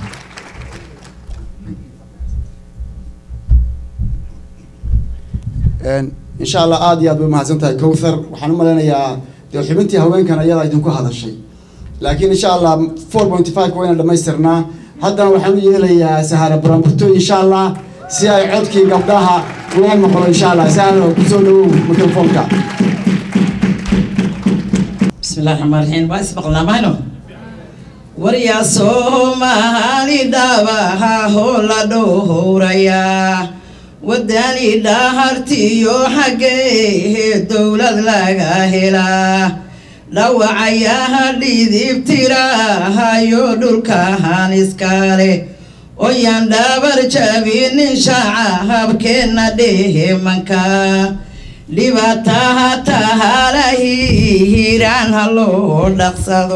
insha allah aada iyo aad bay umahadsan tahay cowthar waxaan u malaynayaa dee xubintii haweenkan ayadaa idinku hadashay laakiin insha allah four point five wayna dhamaystirnaa haddana waxaan u yeelayaa sahara buraanburto insha allah si ay codkii gabdhaha loo maqlo insha allah sahara kusoo dhawow mikrofoonka بسم الله الرحمن الرحيم waa ismaqlaa mahayno waryaa soomaali dhaabaha hoola dhowrayaa wadani dhahartiyo xaggee dowlad laga helaa dhawacayaha dhidibtirahayo dhulkahan iskale oyaan dhabar jabinin shacabkeenna dhehemanka dhibaataha tahalahi hiraan ha loo dhaqsado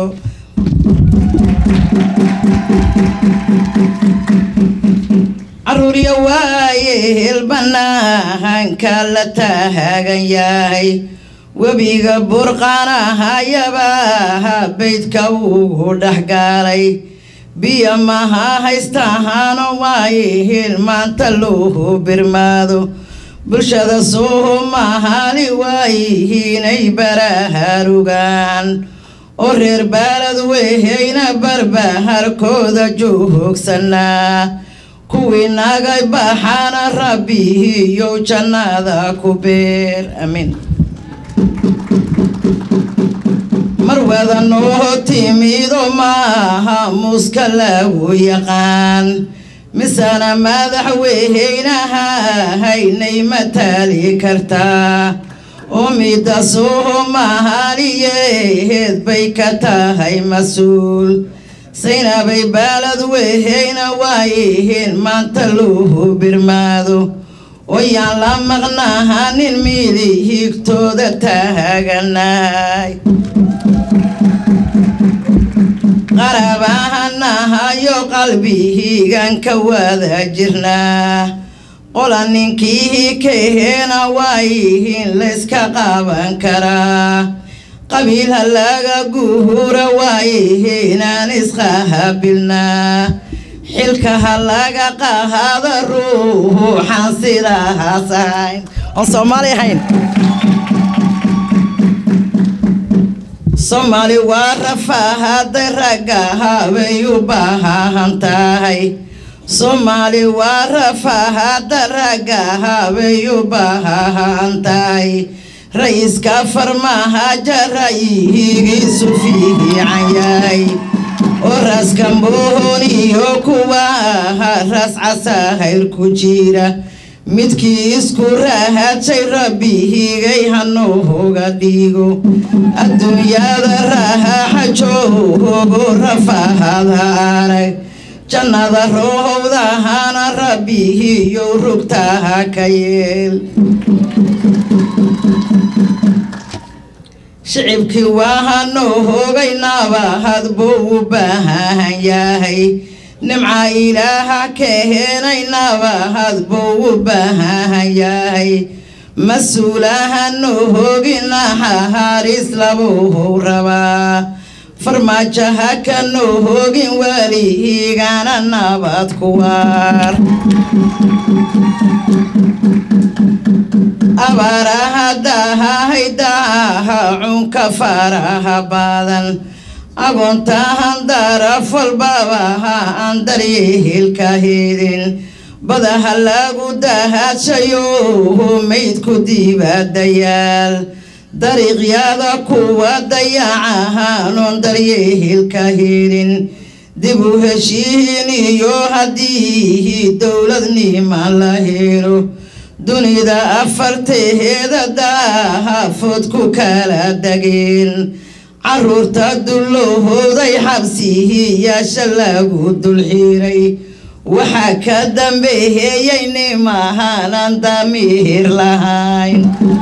caruurya waaye helbanahanka la taagan yahay webiga burqanahayabaha beydka ugu dhexgaalay biyo maha haystahaano waayihiin maanta loo birmaado bulshada soomahaali waayihiinay barahaarugaan oo reer baalad weheyna barbaharkooda joogsanaa kuwii nagay baxaana rabbihiyow jannada ku beer amiin mar wada noo timido maaha muska lagu yaqaan misana madaxweynaha haynay mataali kartaa oo midda soomaaliyeed bay ka tahay mas-uul saynabay baalad weheyna waayihiin maanta loo birmaado oyaan la maqnahanin midihigtooda taaganay qarabahanahayo qalbihiigan ka wada jirnaa qola ninkii kaheena waayihiin layska qaban karaa qabiilha laga guhura waayihiinaan isqahabilnaa xilka ha laga qahaado ruuxan sidahaas ahayn oon soomaali ahayn soomaali waa rafaahaday ragga habay u baahan tahay soomaali waa rafaahada ragga habay u baahan tahay ra-iiska farmaahaja ra'yihigiisu fiican yahay oo raska mooniyo kuwa ras casahayr ku jira midkii isku rahadshay rabbihigay hanooga dhigo adduunyada rahaxa joogo rafaahada arag jannada roohowdahana rabbihiyo rugtaha ka yeel shicibkii waa hanoo hoogaynaaba hadbuu u baahan yahay nimca ilaaha ka heenaynaba hadbuu u baahan yahay mas-uulahanoo hooginaha haris labuu rabaa farmaajaha kanoo hoogin welihiigana nabad kuwaar abaaraha dahahaydaha cunka faraha badan agoontahan daraf walbabaha aan daryehelka hedin badaha lagu dahadshayo maydku diibadayaal dariiqyada kuwa dayacahaanoon daryehelka hedin dib u heshiin iyo haddii dowladnima la helo dunida afarteheeda daahafood ku kala dageen caruurta dullahooday xabsihiyaasha lagu dulxiiray waxaa ka dambeeyey nimahaanan damiir lahayn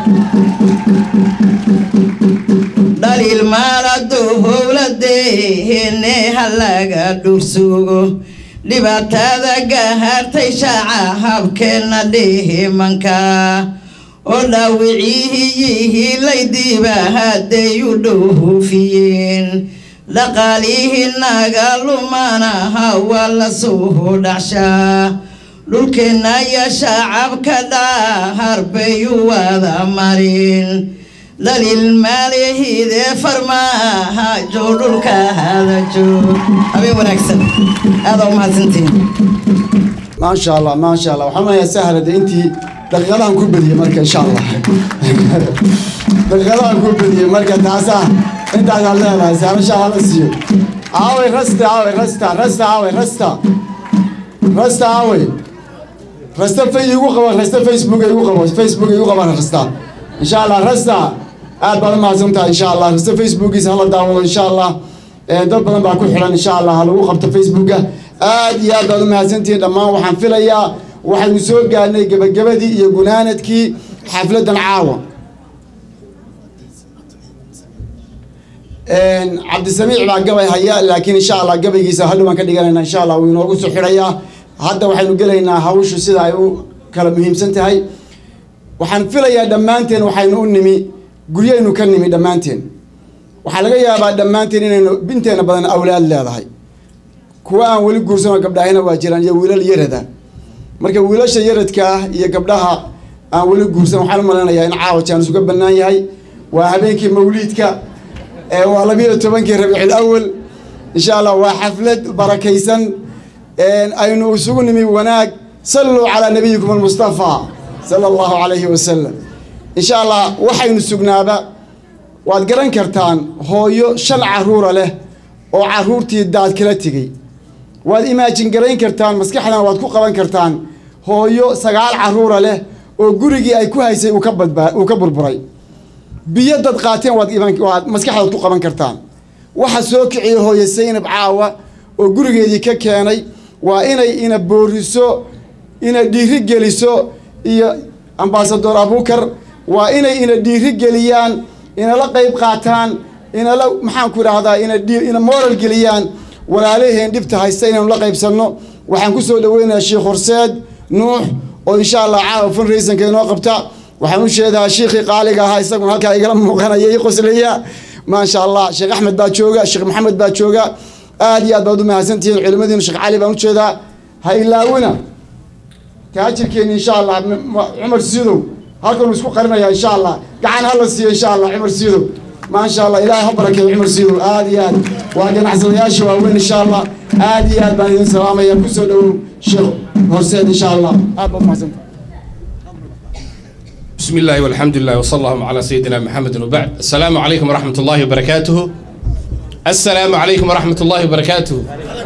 dhaliil maalado howladeene ha laga dhursugo dhibaatada gahartay shaaca habkeenna dhihimanka oo dhaawicihiyihii laydiiba hadday u dhowhufiyeen dhaqaalihii naga lumanaha waa la soo dhacshaa dhulkeenna iyo shacabka dhaahar bay u wada marin dhaliil maalihidee farmaaha joo dhulka hada joog habeen wanaagsan aadaa u mahadsantihin maasha allah maasha allah waxaan leeyahay sahla de intii daqiiqadahan ku bediyey marka insha allah daqiiqadahan ku bediyey marka taasaa intaasaad leedahay sahla insha allah la siiyo aaway rasta aaway rasta rasta aaway rasta rasta aaway rasta fa igu qabo rasta facebook igu qabo facebook igu qaban rasta insha allah rasta aad baad u mahadsan tahay insha allah rasta facebookiisa hala daawado insha allah dad badan baa ku xiran insha allah ha lagu qabto facebooka aad iyo aad baad u mahadsantihiin dhammaan waxaan filayaa waxaynu soo gaarnay gebagabadii iyo gunaanadkii xafladdan caawa cabdisamiic baa gabay haya laakiin insha allah gabaygiisa hadhow baan ka dhiganayna insha allah wuu inoogu soo xidhayaa hadda waxaynu gelaynaa hawshu sida ay u kala muhiimsan tahay waxaan filayaa dhammaanteen waxaynu u nimi guryaynu ka nimi dhammaanteen waxaa laga yaabaa dhammaanteen inaynu binteena badan awlaad leedahay kuwa aan weli guursanoo gabdhahina waa jiraan iyo wiilal yarada marka wiilasha yaradka ah iyo gabdhaha aan weli guursan waxaan u malaynayaa in caawa jaanis uga bannaan yahay waa habeenkii mawliidka ee waa labiyo tobankii rabiicil awal insha allah waa xaflad barakaysan aynu isugu nimi wanaag salluu calaa nabiyikum almustafaa sala allahu calayhi wasalam insha allah waxaynu sugnaaba waad garan kartaan hooyo shan caruura leh oo caruurtii daad kala tegey waad imaajin garayn kartaan maskaxdan waad ku qaban kartaan hooyo sagaal caruura leh oo gurigii ay ku haysay uu ka badbaa uu ka burburay biyo dad qaateen waad iman waad maskaxdaad ku qaban kartaan waxa soo kiciyay hooyo saynab caawa oo gurigeedii ka keenay waa inay ina booriso ina dhiiri geliso iyo ambasador abukar waa inay ina dhiiri geliyaan inala qayb qaataan inala maxaan ku idhaahdaa ina ina moral geliyaan walaalaheen dhibta haysta inaynu la qaybsanno waxaan ku soo dhaweynayaa sheekh horseed nuux oo insha allah caawa fundraisonka inoo qabta waxaan u sheedaa shiikhii qaaliga ahaa isaguna halkaa igala muuqanaya i qoslaya maasha allah sheekh axmed baa jooga sheekh maxamed baa jooga aad iyo aad baad u mahadsantihiin culimadiina sheekh cali baan u jeedaa ha ilaawina taajirkeeni insha allah cumar siidow halkanu isku qarinaya insha allah gacan hala siiyo insha allah cumar siidow maasha allah ilaahay ha barakeeyo cumar siidow aad iyo aad waa ganacsadayaasha waaweyn insha allah aad iyo aad baan idin salaamaya kusoo dhawow sheekh horseed insha allah aad baad umahadsanta بسم الله والحمد لله وصلى الله على سيدنا محمد وبعد السلام عليكم ورحمة الله وبركاته السلام عليكم ورحمة الله وبركاته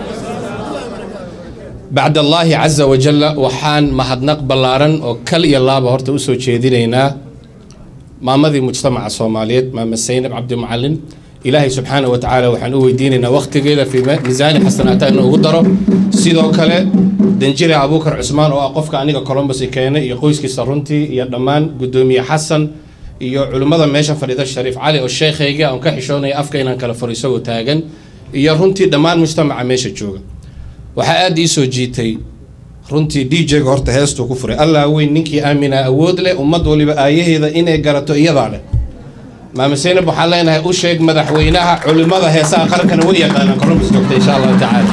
بعد الله عز وجل وحان مهدنق بلارن وكل يلا بهرت أسو جيدينينا ما مضي مجتمع الصوماليات ما مسينا عبد المعلم إلهي سبحانه وتعالى وحن ويديننا وقت كذا في ميزان حسنات إنه قدره سيدو كله danjire abuukar cusmaan oo ah qofka aniga colombus keenay iyo qoyskiisa runtii iyo dhammaan guddoomiye xasan iyo culimmada meesha fadhida shariif cali oo sheekhayga aan ka xishoonaya afka inaan kala furo isagoo taagan iyo runtii dhammaan mujtamaca meesha jooga waxaa aada ii soo jiitay runtii d j-ga horta heestuu ku furay allah weyn ninkii aaminaa awood leh ummad waliba aayaheeda inay garato iyadaa leh maama seynab waxaan leenahay u sheeg madaxweynaha culimmada heesaha qarankana way yaqaanaan colombus joogta insha allahu tacaala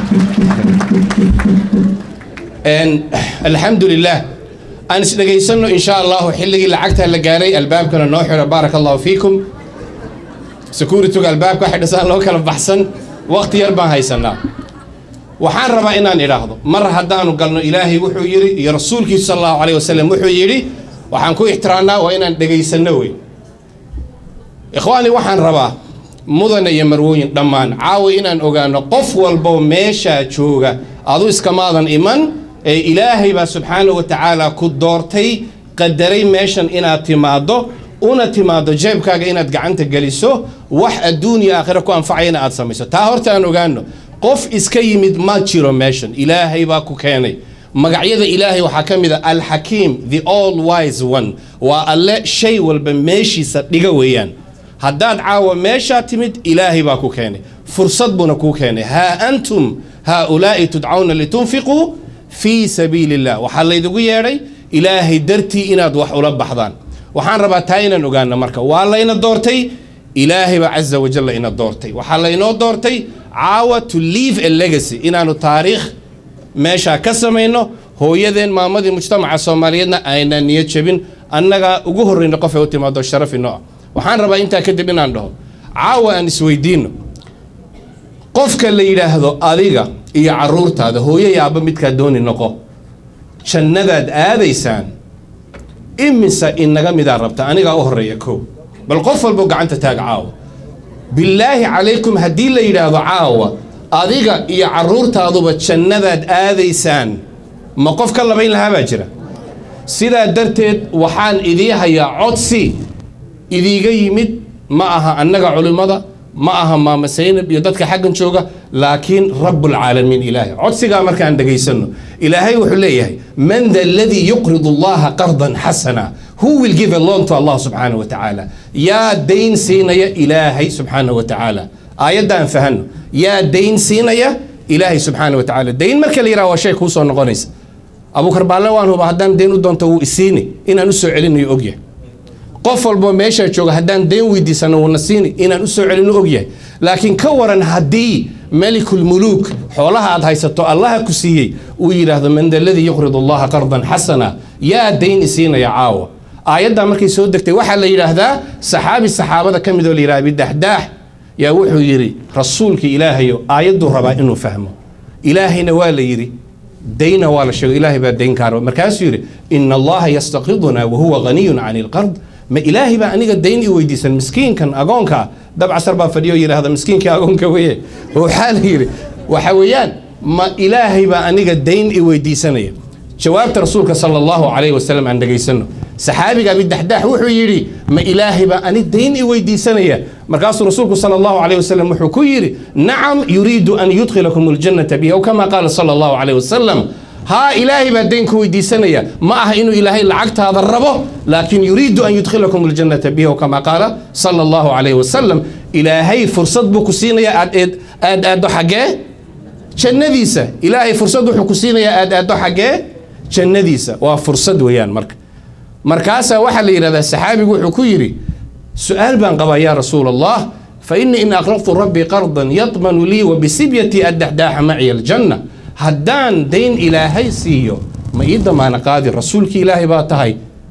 alxamdu lilah aan isdhegaysano insha allahu xilligii lacagtaa la gaaray albaabkana noo xiro baaraka allahu fiikum securityga albaabka waxay dhisaan loo kala baxsan waqti yar baan haysanaa waxaan rabaa inaan idhaahdo mar haddaanu galno ilaahay wuxuu yidhi iyo rasuulkiisu sal allahu alayh wasalam wuxuu yidhi waxaan ku ixtiraamnaa waa inaan dhegaysanno wey ikhwaani waxaan rabaa mudane iyo marwooyin dhammaan caawa inaan ogaano qof walbo meeshaa jooga adu iskamaadan iman ee ilaahay baa subxaana wa tacaala ku doortay qadaray meeshan inaad timaaddo una timaaddo jeebkaaga inaad gacanta geliso wax adduun iyo aakhira ku anfacayana aad samayso taa horta aan ogaano qof iska yimid ma jiro meeshan ilaahay baa ku keenay magacyada ilaahay waxaa ka mid a alxakiim the all wise one waa alle shay walba meeshiisa dhiga weeyaan haddaad caawa meeshaa timid ilaahay baa ku keenay fursad buuna kuu keenay haa antum haaulaa'i tudcawna litunfiquu fii sabiili illah waxaa laydigu yeedhay ilaahay dartii inaad wax ula baxdaan waxaan rabaa taa inaan ogaano marka waa layna doortay ilaahay baa caza wajalla ina doortay waxaa laynoo doortay caawa to leave a legacy inaanu taariikh meeshaa ka samayno hooyadeen maamadii mujtamaca soomaaliyeedna aynaan niyad jabin annagaa ugu horreyna qof ay u timaado sharaf inoo ah waxaan rabaa intaa kadib inaan dhaho caawa aan isweydiino qofka la yidhaahdo adiga iyo caruurtaada hooyo iyo aabba midkaa dooni noqo jannadaad aadaysaan imisa inaga midaa rabta anigaa u horreeya kow bal qof walbo gacanta taag caawa bilaahi calaykum haddii la yidhaahdo caawa adiga iyo caruurtaaduba jannadaad aadaysaan ma qof ka labayn lahaa baa jira sidaa darteed waxaan idii hayaa codsi idiiga yimid ma aha annaga culimmada ma aha maama saynab iyo dadka xaggan jooga laakiin rabbulcaalamiin ilaahay codsigaa markaan dhegaysanno ilaahay wuxuu leeyahay man da aladii yuqridu allaha qardan xasana who will give a loan to allah subxaanahu wa tacaala yaa dayn siinaya ilaahay subxaanahu wa tacaala aayaddan fahanno yaa dayn siinaya ilaahay subxaanahu wa tacaala dayn marka la yidhaha waa shay kuu soo noqonaysa abuukar baalle waan huba haddaan dayn u doonto wuu isiini inaan u soo celinayo ogyahay qof walbo meeshaa jooga haddaan dayn weydiisano wuuna siini inaan u soo celino ogyahay laakiin ka waran haddii melikulmuluuk xoolaha aad haysato allaha ku siiyey uu yidhaahdo man da ladii yuqridu allaha qardan xasana yaa dayn isiinaya caawa aayaddaa markay soo degtay waxaa la yidhaahdaa saxaabi saxaabada ka mid oo la yidhaha bidaxdaax yaa wuxuu yidhi rasuulkii ilaahayo aayadduu rabaa inuu fahmo ilaahayna waa la yidhi dayna waa la sheego ilaahay baa dayn kaa raba markaasuu yidhi ina allaha yastaqiduna wahuwa ghaniyun cani lqard ma ilaahay baa aniga dayn i weydiisan miskiinkan agoonka dabcasar baa fadhiyo yidhaahda miskiinkii agoonka weye waxaa la yidhi waxa weeyaan ma ilaahay baa aniga dayn i weydiisanaya jawaabta rasuulka sala allahu calayhi wasalam aan dhegaysano saxaabiga abidaxdaax wuxuu yidhi ma ilaahay baa ani dayn i weydiisanaya markaasuu rasuulku sala allahu calayhi wasalam wuxuu ku yidhi nacam yuriidu an yudkhilakum aljannata bihi aw kama qaala sala allahu calayhi wasalam haa ilaahay baa dayn ku weydiisanaya ma aha inuu ilaahay lacagtaada rabo laakiin yuriidu an yudkhilakum aljannata bihi aw kama qaala sala allahu calayhi wasalam ilaahay fursad buu ku siinaya aad eed aad aaddo xaggee jannadiisa ilaahay fursad wuxuu ku siinayaa aad aaddo xaggee jannadiisa waa fursad weeyaan marka markaasaa waxaa la yidhahdaa saxaabigu wuxuu ku yidhi su-aal baan qabaa yaa rasuul allah fa innii in aqraqtu rabbii qardan yadmanu lii wa bisibyatii addaxdaaxa maciya aljanna haddaan dayn ilaahay siiyo ma ii damaana qaadi rasuulkii ilaahay baa tahay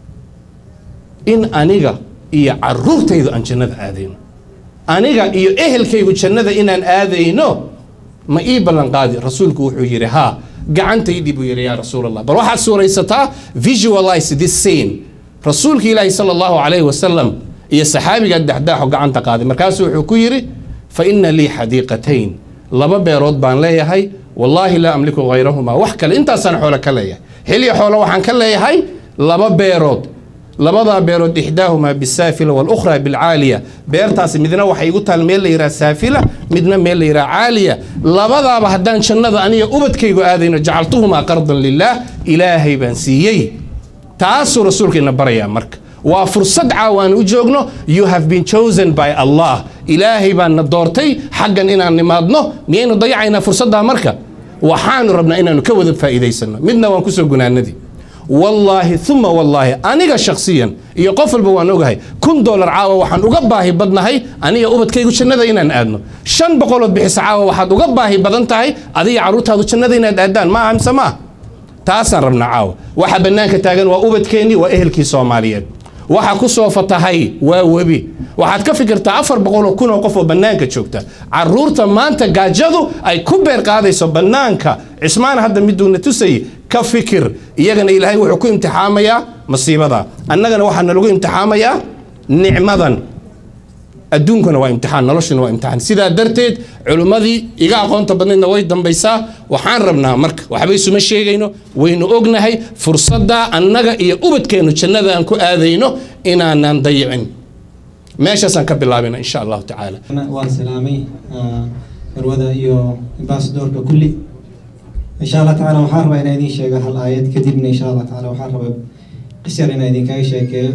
in aniga iyo caruurtaydu aan jannada aadayno aniga iyo ehelkaygu jannada inaan aadayno ma ii ballan qaadi rasuulku wuxuu yidhi haa gacantaydii buu yidhi yaa rasuul allah bal waxaad suuraysataa visualize this scene rasuulka ilaahi sala allahu calayhi wasalam iyo saxaabiga daxdaaxo gacanta qaaday markaasuu wuxuu ku yidhi fa inna lii xadiiqatayn laba beerood baan leeyahay wallaahi laa amliku hayrahumaa wax kale intaasaan xoolo ka leeyahay xilya xoolo waxaan ka leeyahay laba beerood labadaa beerood ixdaahumaa bisaafila walukhraa bilcaaliya beertaasi midna waxay igu taal meel la yidhaha saafila midna meel la yidhaha caaliya labadaaba haddaan jannada aniga ubadkaygu aadayno jacaltuhumaa qardan lilaah ilaahay baan siiyey taasuu rasuulka ina barayaa marka waa fursad caawa aan u joogno you have been chosen by allah ilaahay baan na doortay xaggan inaan nimaadno miyaynu dayacaynaa fursaddaa marka waxaanu rabnaa inaanu ka wada faa'iidaysano midna waan kusoo gunaanadii wallaahi uma wallaahi aniga shakhsiyan iyo qof walba waan ogahay kun doolar caawa waxaan uga baahi badnahay aniga ubadkaygu jannada inaan aadno shan boqolood bixisa caawa waxaad uga baahi badan tahay adiga carruurtaadu jannada inaad aadaan ma aha mise ma ah taasaan rabnaa caawa waxa bannaanka taagan waa ubadkeennii waa ehelkii soomaaliyeed waxa ku soo fatahay waa webi waxaad ka fikirtaa afar boqoloo kun oo qof oo bannaanka joogta caruurta maanta gaajadu ay ku beer qaadayso bannaanka cismaan hadda miduuna tusayay ka fikir iyagana ilaahay wuxuu ku imtixaamayaa masiibada annagana waxaa nalagu imtixaamayaa nicmadan adduunkuna waa imtixaan noloshuna waa imtixaan sidaa darteed culimmadii iga aqoonta badnaydna way dambaysaa waxaan rabnaa marka waxba isuma sheegayno waynu ognahay fursadda annaga iyo ubadkeennu jannada aan ku aadayno inaanaan dayicin meeshaasaan ka bilaabina insha allahu tacaala waan salaamay marwada iyo ambasadorka kulli insha allah tacaala waxaan rabaa inaan idiin sheego hal aayad kadibna insha allah tacaala waxaan rabaa qisar inaan idinkaga sheekeeyo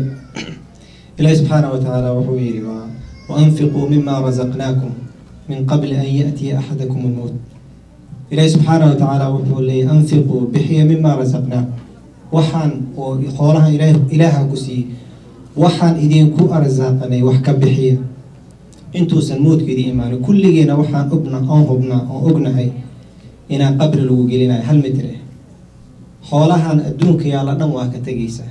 ilaahi subxaana wa tacaala wuxuu yidhi waa وأنفقوا مما رزقناكم من قبل أن يأتي أحدكم الموت إلهي سبحانه وتعالى وحول لي أنفقوا بحي مما رزقناكم وحان وخورها إله إله كسي وحان إذين كو أرزاقني وحكا بحي انتو سنموت كدي إيمان كل جينا وحان أبنا أو أبنا أو أبنا هاي إنا قبل الوجلنا هل متره xoolahan adduunka yaalla dhan waa ka tegaysaa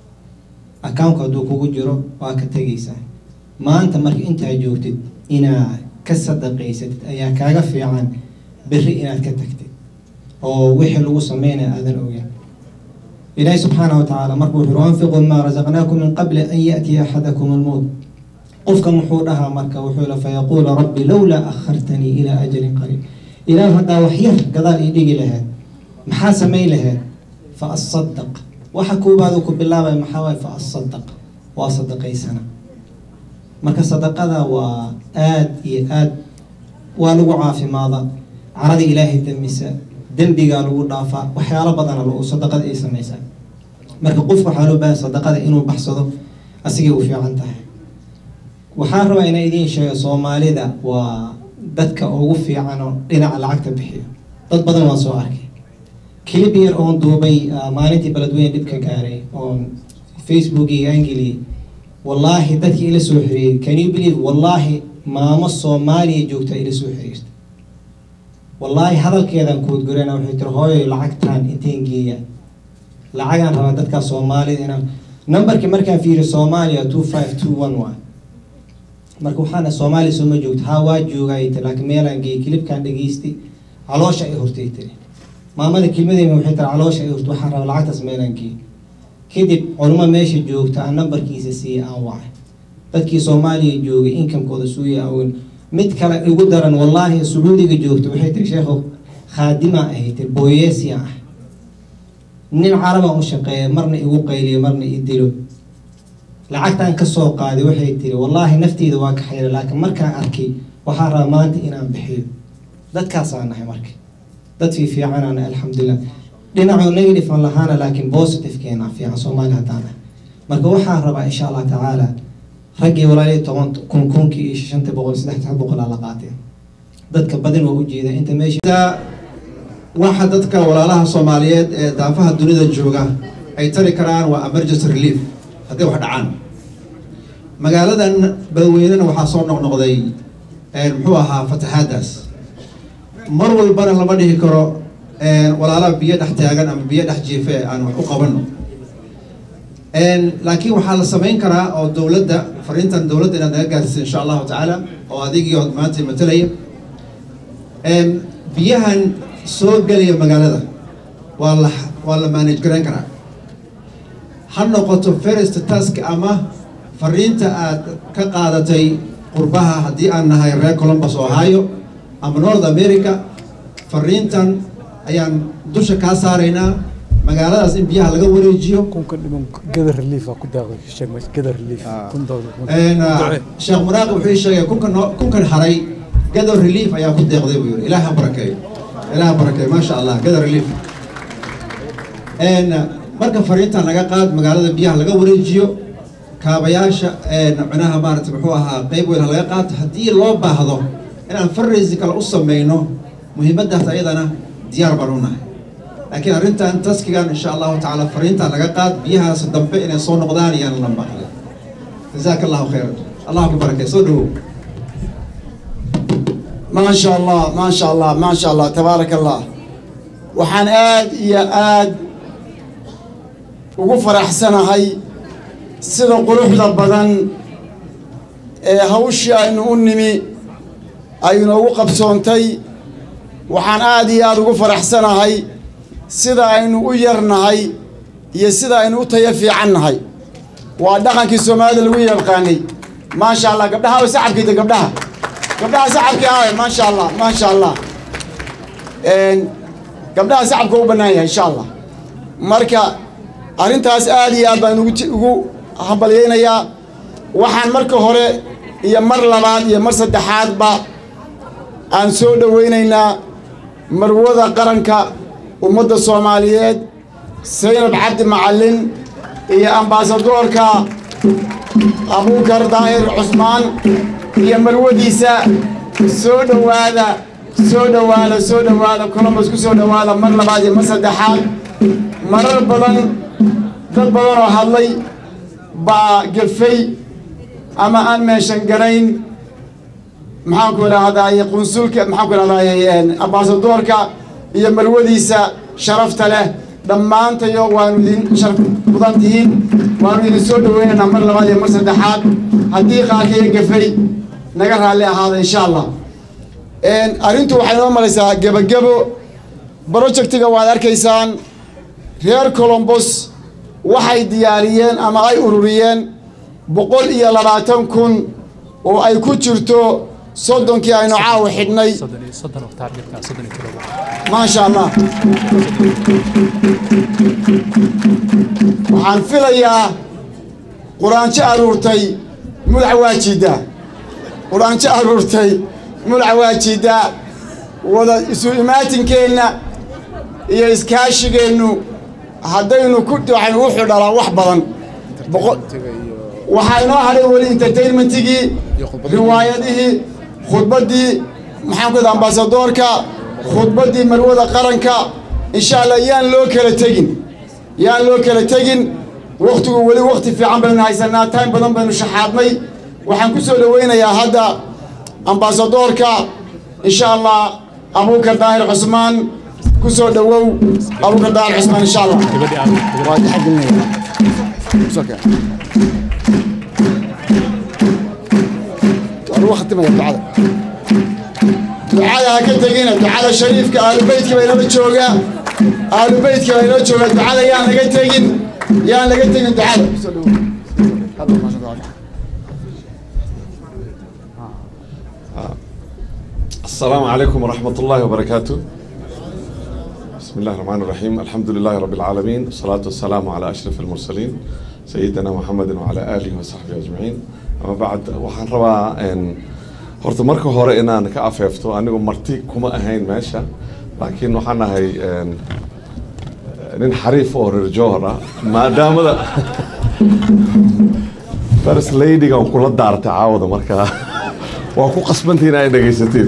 akawnka hadduu kugu jiro waa ka tegaysaa maanta marka intaa joogtid inaad ka sadaqaysatid ayaa kaaga fiican berri inaad ka tagtid oo wixii lagu sameynaya aadan ogeyn ilaahi subxaanahu watacaala marka wuxuu yiri anfiquu maa rasaqnaakum min qabli an yaatiya axadakum almowt qofka muxuu dhahaa marka wuxuu yidhi fayaquulu rabbi lowlaa akhartanii ilaa ajalin qariib ilaah haddaa wax yar gadaal ii dhigi lahayd maxaa samayn lahayd fa asadaq waxa koobaad uu ku bilaabaya maxaa waaye fa asadaq waa sadaqaysana marka sadaqada waa aad iyo aad waa lagu caafimaada carada ilaahay dambisa dembigaa lagu dhaafaa waxyaalo badana lagu sadaqada ay samaysaa marka qofku waxaa loo baahan sadaqada inuu baxsado asigay u fiican tahay waxaan rabaa inaan idiin sheego soomaalida waa dadka ugu fiican oo dhinaca lacagta bixiyo dad badan waan soo arkay clip yar oon duubay maalintii beledweyne dhibka gaaray oon facebookiga aan geliyey wallaahi dadkii ila soo xiriirey can you believe wallaahi maamo soomaaliya joogta ila soo xiriirta wallaahi hadalkeedan kuudgurena waxay tiri hooyo lacagtaan inteen geeya lacagaan rabaa dadkaa soomaalida inaan numberkii markaan fiiriyo soomaaliya two five two one waa marka waxaana soomaaliya sooma joogto haa waa joogay tiri laakiin meelaan geeyay kilibkaan dhageystay caloosha ay hortay tiri maamada kelmadeyna waxay tiri caloosha ay hortay waxaan rabaa lacagtaas meelaan geeyay kadib culimo meesha joogta aan nambarkiisa siiyey aan wacay dadkii soomaaliya joogay inkamkooda suuya awen mid kale igu daran wallaahi sacuudiga joogta waxay tiri sheekhow khaadima ahay tiri booyeesiya ah nin carabaan u shaqeeya marna igu qayliyo marna i dilo lacagtaan kasoo qaaday waxay tiri wallaahi nafteyda waa ka xayra laakiin markaan arkay waxaa rabaa maanta inaan bixiyo dadkaasaan nahay marka dad fii fiicanaana alxamdulilah dhinacu negative aan lahaana laakiin positive-keena fiican soomaali haddaan nahay marka waxaan rabaa insha allah tacaala raggii walaalii toban kun kunkii iyo shanta boqol saddex boqol aa la qaateen dadka badin waa ujeeda inta meesha waxa dadka walaalaha soomaaliyeed ee daafaha dunida jooga ay tari karaan waa emergency relief haddii wax dhacaan magaaladan badweynena waxaa soo noqnoqday muxuu ahaa fatahaadaas mar walbana lama dhihi karo walaalaha biyo dhex taagan ama biyo dhex jiife aan wax u qabano laakiin waxaa la samayn karaa oo dowladda fariintan dowladda inaad naga gaarsiisa insha allahu tacaala oo adigii oo maanta matalaya biyahan soo gelaya magaalada waa la waa la manage garayn karaa ha noqoto first task ama fariinta aad ka qaadatay qurbaha haddii aan nahay reer columbus ohio ama north america fariintan ayaan dusha kaa saaraynaa magaaladaas in biyaha laga wareejiyo sheekh muraaqi wuxuu ii sheegay kunkan kunkan haray gado relief ayaa ku deeqday buu yiri ilaah ha barakeeyo ilaah ha barakeeyo maasha allah gado relief marka fariintan laga qaad magaalada biyaha laga wareejiyo kaabayaasha micnaha maarata muxuu ahaa qeyb weyn ha laga qaato haddii loo baahdo inaan fundraising kale u sameyno muhiimadaas ayadana diyaar baan u nahay laakiin arrintan taskigan insha allahu tacaala fariintan laga qaad biyahaas dambe inay soo noqdaan iyaan la maqlin jazaaka allahu khayran allah ku barakay soo dhawow ما شاء الله ما شاء الله ما شاء الله تبارك الله waxaan aad iyo aad ugu faraxsanahay sida quruxda badan ee hawshii aynu u nimi ay inoogu qabsoontay waxaan aad iyo aad ugu faraxsanahay sida aynu u yarnahay iyo sida aynu u tayo fiican nahay waa dhaqankii soomaalida lagu yaqaanay maasha allah gabdhaha way sacabkiida gabdhaha gabdhaha sacabkii aawe maasha allah maasha allah gabdhaha sacabka u bannaan yahay insha allah marka arrintaas aad iyo aad baan ugu ugu hambalyaynayaa waxaan marka hore iyo mar labaad iyo mar saddexaadba aan soo dhowaynaynaa marwada qaranka ummadda soomaaliyeed saynab cabdi macallin iyo ambaasadoorka abuukar daahir cusmaan iyo marwadiisa soo dhowaada soo dhowaada soo dhowaada columbus ku soo dhowaada mar labaad iyo mar saddexaad marar badan dad badan oo hadlay baa gefay ama aan meeshan garayn maxaanku idhaahdaye qunsulka maxaanku idhahdaye ambaasadoorka iyo marwadiisa sharafta leh dhammaantayo waanu idin sharaf mudan tihiin waanu idin soo dhoweynaynaa mar labaad iyo mar saddexaad haddii qaarkaiyo gefay naga raalli ahaada insha allah arrintu waxay noo maraysaa gebagebo projectiga waad arkaysaan reer colombos waxay diyaariyeen ama ay ururiyeen boqol iyo labaatan kun oo ay ku jirto soddonkii aynu caawa xidhnay maasha allah waxaan filayaa quraanjo aruurtay mudac waa jiiddaa quraanjo aruurtay mudac waa jiiddaa wada isu imaatinkeenna iyo iskaashigeennu haddaynu ku waxaynu u xidhalaa wax badan waxaa inoo hadhay weli entertainmentigii riwaayadihii khudbaddii maxaanku ida ambaasadoorka khudbaddii marwada qaranka insha allah yaan loo kala tegin yaan loo kala tegin wakhtigu weli wakhti fiican baynu haysanaa time badan baynu shaxaadnay waxaan ku soo dhowaynayaa hadda ambaasadoorka insha allah abuukar daahir cusmaan ku soo dhowow abuukar daahir cusmaan insha allah waa taxagelinaya waqtimaya ducada ducada ha ka tegina ducada shariifka aalubeytka baa inala joogaa aalubeytka baa inala joogaa ducada yaan laga tegin yaan laga tegin ducada السلام عليكم ورحمة الله وبركاته بسم الله الرحمن الرحيم الحمد لله رب العالمين والصلاة والسلام على أشرف المرسلين سيدنا محمد وعلى آله وصحبه أجمعين أما بعد waxaan rabaa horta marka hore inaan ka afeefto anigu marti kuma ahayn meesha laakiin waxaan ahay nin xariif oo reer jowhar ah maadaamada first ladygan kula daartay caawada markaa waa ku qasbantii in ay dhegaysateed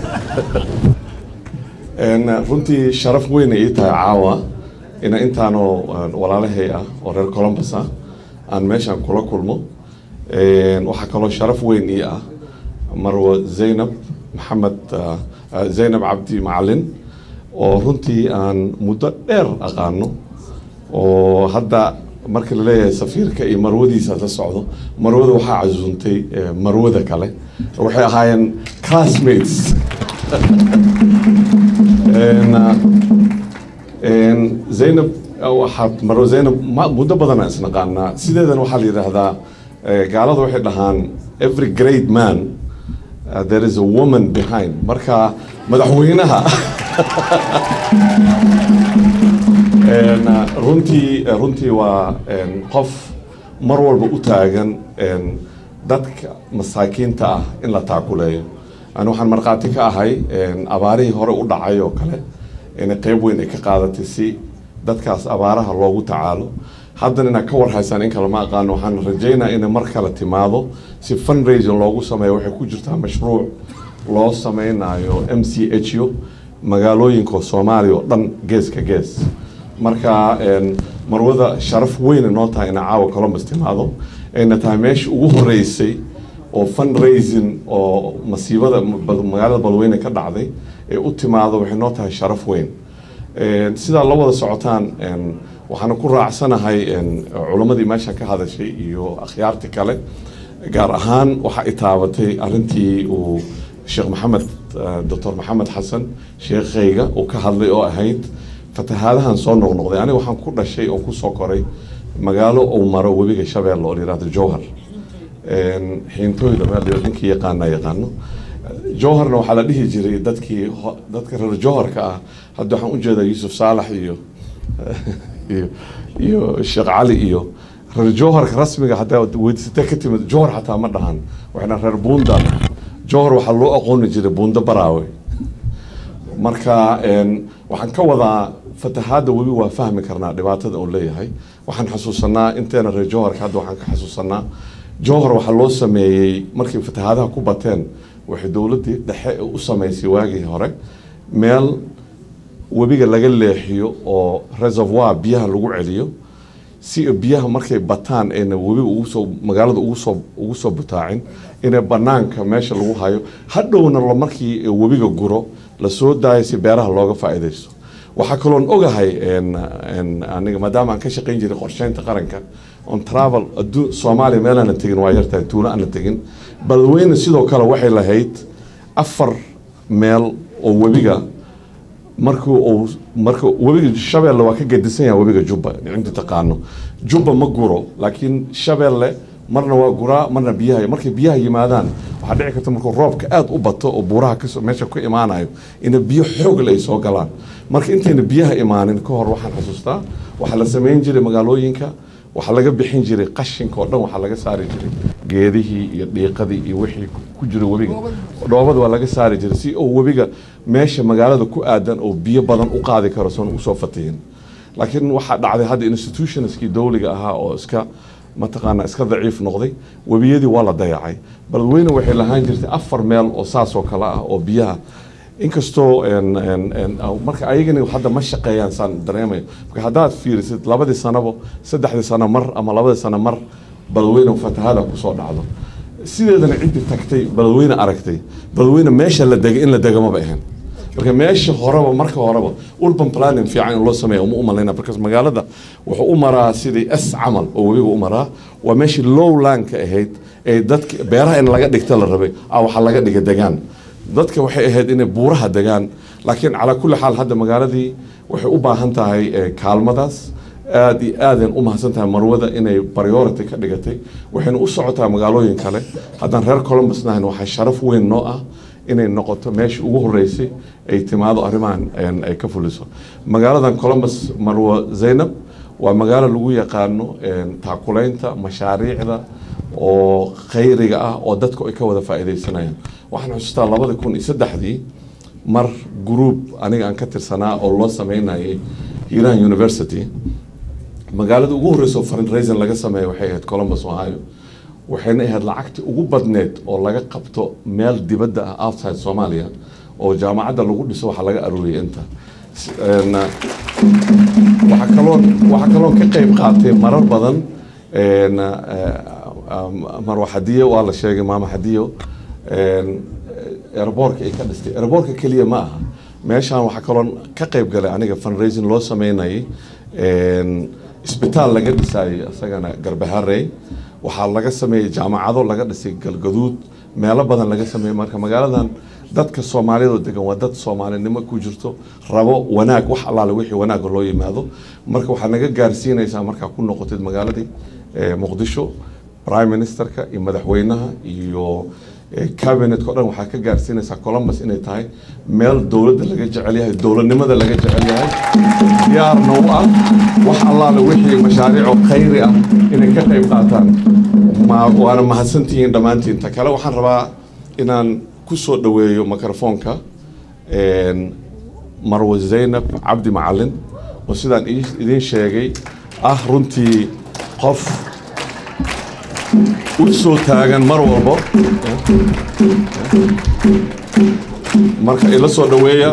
runtii sharaf weyn ay ii tahay caawa ina intaanoo walaalahay ah oo reer columbus ah aan meeshan kula kulmo waxaa kaloo sharaf weyn ii ah marwo zaynab maxamed zaynab cabdi macalin oo runtii aan muddo dheer aqaano oo hadda marka la leeyahay safiirka iyo marwadiisa la socdo marwada waxaa casuuntay marwada kale waxay ahaayeen classmates zaynab waxaad marwo zaynab muddo badan aan isnaqaanaa sideedan waxaa la yidhaahdaa gaalada waxay dhahaan every great man uh, there is a woman behind marka madaxweynaha runtii runtii waa qof mar walba u taagan dadka masaakiinta ah in la taakuleeyo ani waxaan markhaati ka ahay abaarihii hore u dhacay oo kale in qeyb weyn ay ka qaadatay si dadkaas abaaraha loogu tacaalo haddana inaad ka warhaysaan in kale ma aqaano waxaan rajaynaa inay mar kale timaado si fundraising loogu sameeyo waxay ku jirtaa mashruuc loo sameynayo m c h u magaalooyinka soomaaliya oo dhan geeska gees marka marwada sharaf weyna noo tahay ina caawa columbus timaado ayna tahay meesha ugu horeysay oo fundraising oo masiibada magaalada balweyne ka dhacday ee u timaado waxay noo tahay sharaf weyn sidaa la wada socotaan waxaana ku raacsanahay culammadii meesha ka hadashay iyo akhyaarti kale gaar ahaan waxa i taabatay arrintii uu sheekh maxamed doctor maxamed xasan sheekhayga uu ka hadlay oo ahayd fatahaadahan soo noqnoqday aniga waxaan ku dhashay oo kusoo koray magaalo uu maro webiga shabeelle oo la yihahdo jowhar xiintooyda meel ninkii yaqaana yaqaano jowharna waxaa la dhihi jiray dadkii dadka reer jowharka ah hadda waxaan ujeedaa yuusuf saalax iyo iyo iyo sheekh cali iyo reer jowharka rasmiga haddaa weydiisatee ka timid jowhar xataa ma dhahan waxayna reer buunda jowhar waxaa loo aqooni jiray buunda baraawe marka waxaan ka wadaa fatahaadda webi waa fahmi karnaa dhibaatada uu leeyahay waxaan xasuusanaa inteena reer jowharka hadda waxaan ka xasuusanaa jowhar waxaa loo sameeyey markay fatahaadaha ku bateen waxay dowladdii dhexe u samaysay waagii hore meel webiga laga leexiyo oo reservoir biyaha lagu celiyo si biyaha markay bataan ayna webiga ugusoo magaalada ugusoo ugu soo butaacin inay banaanka meesha lagu hayo hadhowna markii webiga guro lasoo daayo si beeraha looga faa'iidaysto waxaa kaloon ogahay aniga maadaama aan ka shaqayn jiray qorsheynta qaranka on travel adduun soomaaliya meel aanan tegin waa yartahay tuulo aanan tegin balweyne sidoo kale waxay lahayd afar meel oo webiga markii uu marka webiga shabeelle waa ka gedisan yahay webiga jubba inta taqaano jubba ma guro laakiin shabeelle marna waa guraa marna biyaha markay biyaha yimaadaan waxaa dhici karta markuu roobka aada u bato oo buuraha kasoo meesha ku imaanayo ina biyo xoogle ay soo galaan marka intayna biyaha imaanin ka hor waxaan xasuustaa waxaa la samayn jiray magaalooyinka waxaa laga bixin jiray qashinka oo dhan waxaa laga saari jiray geedihii iyo dhiiqadii iyo wixii ku jira webiga dhoobada waa laga saari jiray si uu webiga meesha magaalada ku aadan oo biyo badan u qaadi karo soon usoo fatihin laakiin waxaa dhacday hadda institutionskii dowliga ahaa oo iska mataqaanaa iska daciif noqday webiyadii waa la dayacay balweyne waxay lahaan jirtay afar meel oo saas oo kale ah oo biyaha inkastoo marka ayagani hadda ma shaqeeyaan saan dareemayo marka haddaad fiirisid labadii sanabo saddexdii sano mar ama labadii sano mar balweyne fatahada kusoo dhacdo sideedana ciddii tagtay balweyne aragtay balweyne meesha la degay in la dega maba ahayn marka meesha horeba marka horeba urban planning fiican in loo sameeya uma umalayna because magaalada wuxuu u maraa sidii s camal oo webiga u maraa waa meeshii lowlandka ahayd ee dadka beeraha in laga dhigta la rabay ah waxaa laga dhiga degaan dadka waxay ahayd inay buuraha degaan laakiin calaa kulli xaal hadda magaaladii waxay u baahan tahay eh, kaalmadaas aad iyo aadeen u mahadsan tahay marwada inay priority ka dhigatay waxayna u socotaa magaalooyin kale haddaan reer columbus nahayn waxaa sharaf weyn noo ah inay noqoto meeshii ugu horeysay ay timaado arrimahan een, ay ka fuliso magaaladan columbus marwo zaynab waa magaalo lagu yaqaano een, taakulaynta mashaariicda oo khayriga ah oo dadku ay ka wada faa'iidaysanayaan waxaan xusuustaa labada kun iyo saddexdii mar group aniga aan ka tirsanaa oo loo sameynayay hiiraan university magaalada ugu horreysa oo fundraising laga sameeya waxay ahayd columbus ohio waxayna ahayd lacagtii ugu badneed oo laga qabto meel dibadda ah outside soomaaliya oo jaamacadda lagu dhiso waxaa laga aruuriyay inta S- een, waxaa kaloon waxaa kaloon ka qayb qaatay marar badan een, eh, um, marwa xadiyo waa la sheegay maama xadiyo een, airboortka ay ka dhistay airboortka keliya ma aha meeshaan waxaa kaloon ka qayb galay aniga fundraising loo sameynayay een, isbitaal laga dhisayay isagana garbaharey waxaa laga sameeyey jaamacado laga dhisay galgaduud meelo badan laga sameeyey marka magaaladan dadka soomaaliyada oo degan waa dad soomaalinimo ku jirto rabo wanaag wax allaale wixii wanaaga loo yimaado marka waxaad naga gaarsiinaysaa markaa ku noqotid magaaladii eh, muqdisho prime ministerka iyo madaxweynaha iyo eh, cabinetka o dhan waxaad ka gaarsiinaysaa columbus inay tahay meel dowladda laga jecel yahay dowladnimada laga jecel yahay diyaarna u ah wax allaale wixii mashaariico khayri ah inay ka qayb qaataan ma waana mahadsantihiin dhammaantiin ta kale waxaan rabaa inaan ku soo dhoweeyo microfoonka een, marwo zaynab cabdi macalin oo sidaan ii- idiin sheegay ah runtii qof u soo taagan mar walbo marka ila soo dhoweeya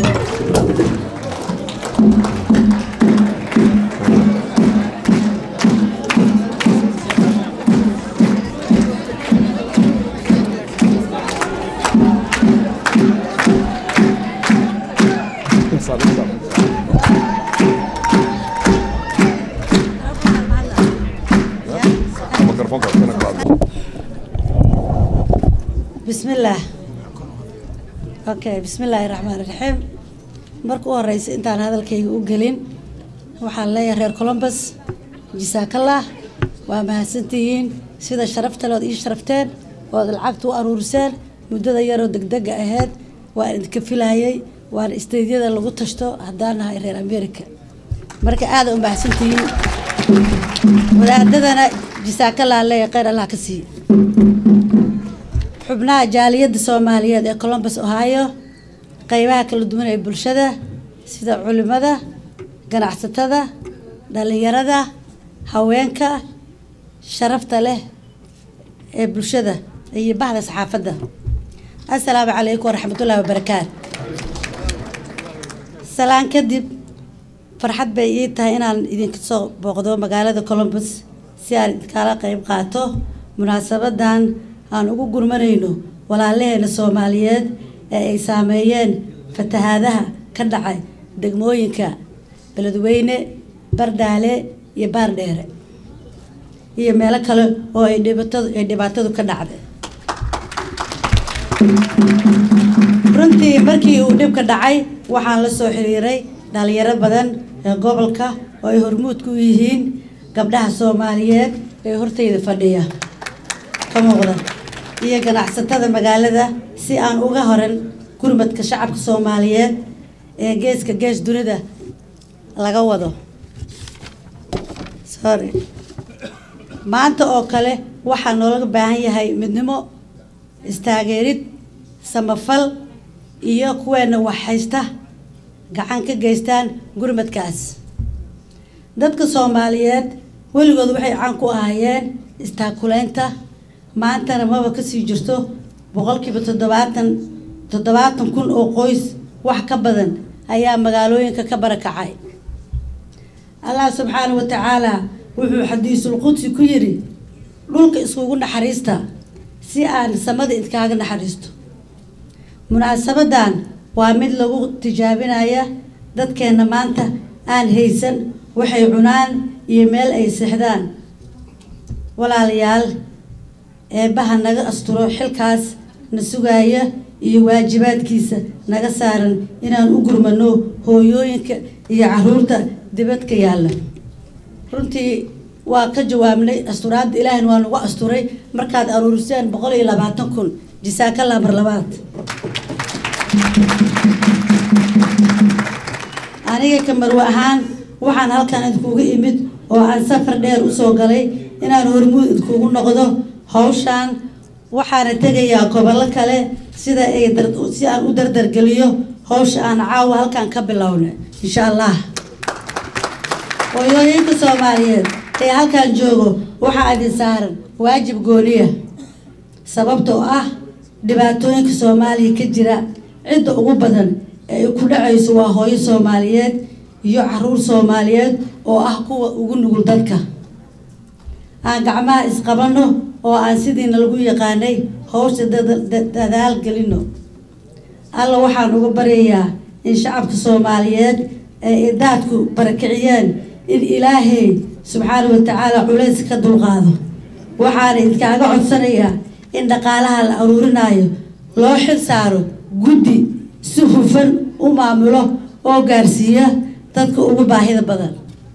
Microfoonka kana ku hadlo. بسم الله اوكي بسم الله الرحمن الرحيم marka u horeysa intaan hadalkayga u gelin waxaan leeyahay reer columbus jisaakallah waa mahadsantihiin sida sharafta leod ii sharafteen ood lacagta u aruuriseen muddada yaroo degdega ahayd waan idinka filayay waana isteydyada lagu tashto haddaan nahay reer america marka aada u mahadsantihiin wadaadadana jisaakallah leeyahay kheyr allah ka siiye xubnaha jaaliyadda soomaaliyeed ee columbus ohio qeybaha kala duwan ee bulshada sida culimada ganacsatada dhalinyarada haweenka sharafta leh ee bulshada iyo bahda saxaafadda assalaamu calaykum waraxmatullaahi wabarakaatu salaan kadib farxad bay ii tahay inaan idinka soo booqdo magaalada columbus si aan idinkala qeyb qaato munaasabadan aan ugu gurmanayno walaalaheena soomaaliyeed ee ay saameeyeen fatahaadaha ka dhacay degmooyinka beledweyne bardhaale iyo baardheere iyo meelo kale oo ay dhibaatadu ay dhibaatadu ka dhacday runtii markii uu dhibka dhacay waxaan la soo xiriiray dhalinyaro badan ee gobolka oo ay hormuud ku yihiin gabdhaha soomaaliyeed ee hortayda fadhiya ka muuqda iyo ganacsatada magaalada si aan uga horan gurmadka shacabka soomaaliyeed ee geeska gees dunida laga wado sorry maanta oo kale waxaa noolaga baahan yahay midnimo istaageerid samafal iyo kuweena wax haysta gacan ka geystaan gurmadkaas dadka soomaaliyeed weligood waxay caan ku ahaayeen istaakulaynta maantana maba kasii jirto boqolkiiba toddobaatan toddobaatan kun oo qoys wax ka badan ayaa magaalooyinka ka barakacay allah subxaanahu wa tacaala wuxuu xadiisul qudsi ku yidhi dhulka iskugu naxariista si aan samada idkaaga naxariisto munaasabadan waa mid lagu tijaabinaya dadkeenna maanta aan haysan waxay cunaan iyo meel ay seexdaan walaalayaal eebbaha naga asturo xilkaas na sugaaya iyo waajibaadkiisa naga saaran inaan u gurmano hooyooyinka iyo caruurta dibadka yaalla runtii waa ka jawaabnay asturaadda ilaahina waa nagu asturay markaad aruuriseen boqol iyo labaatan kun jisaakalla mar labaad aniga kamarwe ahaan waxaan halkan idkuuga imid oo aan safar dheer usoo galay inaan hormuud idkuugu noqdo hawshaan waxaana tegayaa gobollo kale sida ay si aan u dardargeliyo hawsha aan caawa halkan ka bilowna insha allah hooyooyinka soomaaliyeed ee halkan joogo waxaa idin saaran waajib gooniya sababtoo ah dhibaatooyinka soomaaliya ka jira cidda ugu badan ee ay ku dhacayso waa hooyo soomaaliyeed iyo caruur soomaaliyeed oo ah kuwa ugu nugul dadka aan gacmaha isqabanno oo aan sidiina lagu yaqaanay hawsha dadaal gelino alla waxaan uga baryayaa in shacabka soomaaliyeed ee idaadku barakiciyeen in ilaahay subxaana wa tacaala culays ka dulqaado waxaana idkaaga codsanayaa in dhaqaalaha la aruurinayo loo xil saaro guddi si hufan u maamulo oo gaarsiiya dadka ugu baahida badan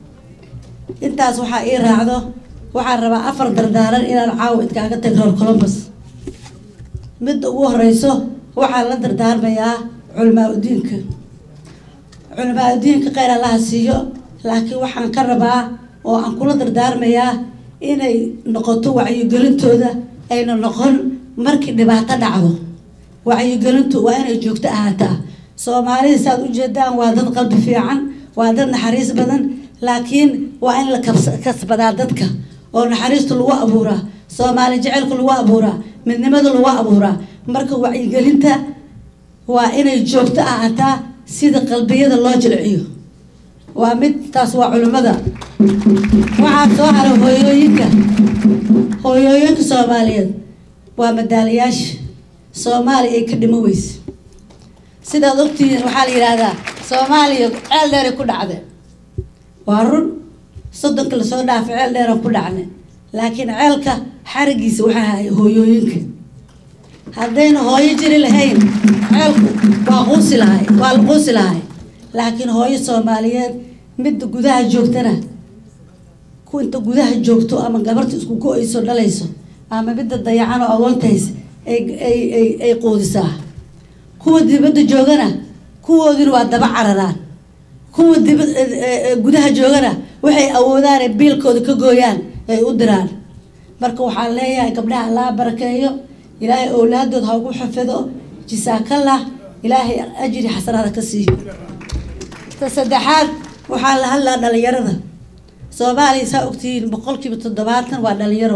intaas waxaa ii raacdo waxaan rabaa afar dardaaran inaan caawa idkaaga tag reer colombus midda ugu horeyso waxaan la dardaarmayaa culamaa udiinka culamaa udiinka kheyr allaha siiyo laakiin waxaan ka rabaa oo aan kula dardaarmayaa inay noqoto wacyigelintooda ayna noqon markii dhibaato dhacdo wacyigelintu waa inay joogto ahaataa soomaalida saaad ujeedaan waa dad qalbi fiican waa dad naxariis badan laakiin waa in la kasbadaa dadka oo naxariista lagu abuuraa soomaali jecelka lagu abuuraa midnimada lagu abuuraa marka wacyigelinta waa inay joogto ahaataa sida qalbiyada loo jilciyo waa mid taas waa culimmada waxaa soo haray hooyooyinka hooyooyinka soomaaliyeed waa madaalayaasha soomaaliya ay ka dhimo weyse sidaad ogtihiin waxaa la yidhaahdaa soomaaliya ceel dheeray ku dhacdeen waa run soddonka lasoo dhaafay ceel dheeran ku dhacnay laakiin ceelka xarigiisa waxaa hay hooyooyinka haddayna hooyo jiri lahayn ceelku waa quusi lahay waa la quusi lahay laakiin hooyo soomaaliyeed midda gudaha joogtana ku inta gudaha joogto ama gabarta isku go-ayso dhalayso ama midda dayacan oo agoontahays ay ay ay ay quudisaa kuwa dibadda joogana kuwoodina waa daba cararaan kuwa diba gudaha joogana waxay awoodaan ay biilkooda ka gooyaan ay u diraan marka waxaan leeyahay gabdhaha allaa barakeeyo ilaahay owlaadood ha ugu xafido jisaakallah ilaahay ajri xasanaada ka siiyo ta saddexaad waxaa la hadlaa dhalinyarada soomaaliya saa ogtihiin boqolkiiba toddobaatan waa dhalinyaro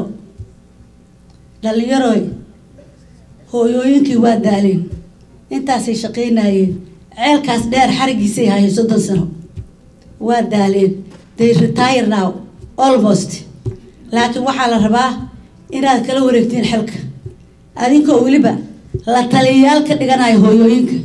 dhalinyaroy hooyooyinkii waa daaleen intaasay shaqaynayeen ceelkaas dheer xarigiisay hayo soddon sano waa daaleen they retire now almost laakiin waxaa la rabaa inaad kala wareegtiin xilka adinkoo weliba la taliyayaal ka dhiganayo hooyooyinka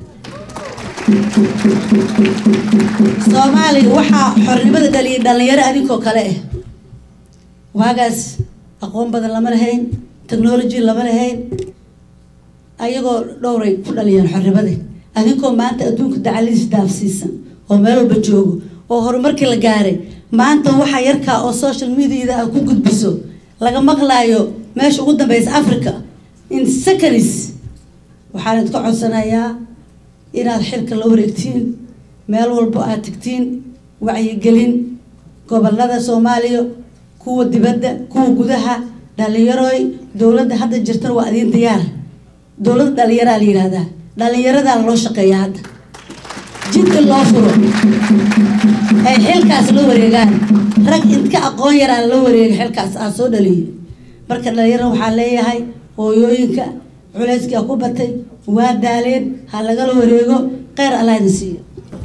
soomaaliya waxaa xornimada dhaliyay dhalinyaro adinkoo kale ah waagaas aqoon badan lama lahayn technology lama lahayn ayagoo dhowray ku dhaliyeen xornimada adinkoo maanta adduunka dacaliis daafsiisan oo meel walba joogo oo horumarkii la gaaray maanta waxaa yarkaa oo social mediada ah ku gudbiso laga maqlaayo meesha ugu dambeysa africa in seconds waxaan idka codsanayaa inaad xilka la wareegtiin meel walbo aad tegtiin wacyigelin gobolada soomaaliya kuwa dibadda kuwa gudaha dhalinyaroy dowladda hadda jirtana waa adiin diyaar dowladda dhalinyaraa la yihahdaa dhalinyaradaa loo shaqeeya hadda jidka loo furo ay xilkaas la wareegaan rag intka aqoon yaraa la wareega xilkaas aan soo dhaliyay marka dhalinyarada waxaa leeyahay hooyooyinka culeyskaa ku batay waa daaleen ha lagala wareego kheyr allah idin siiyo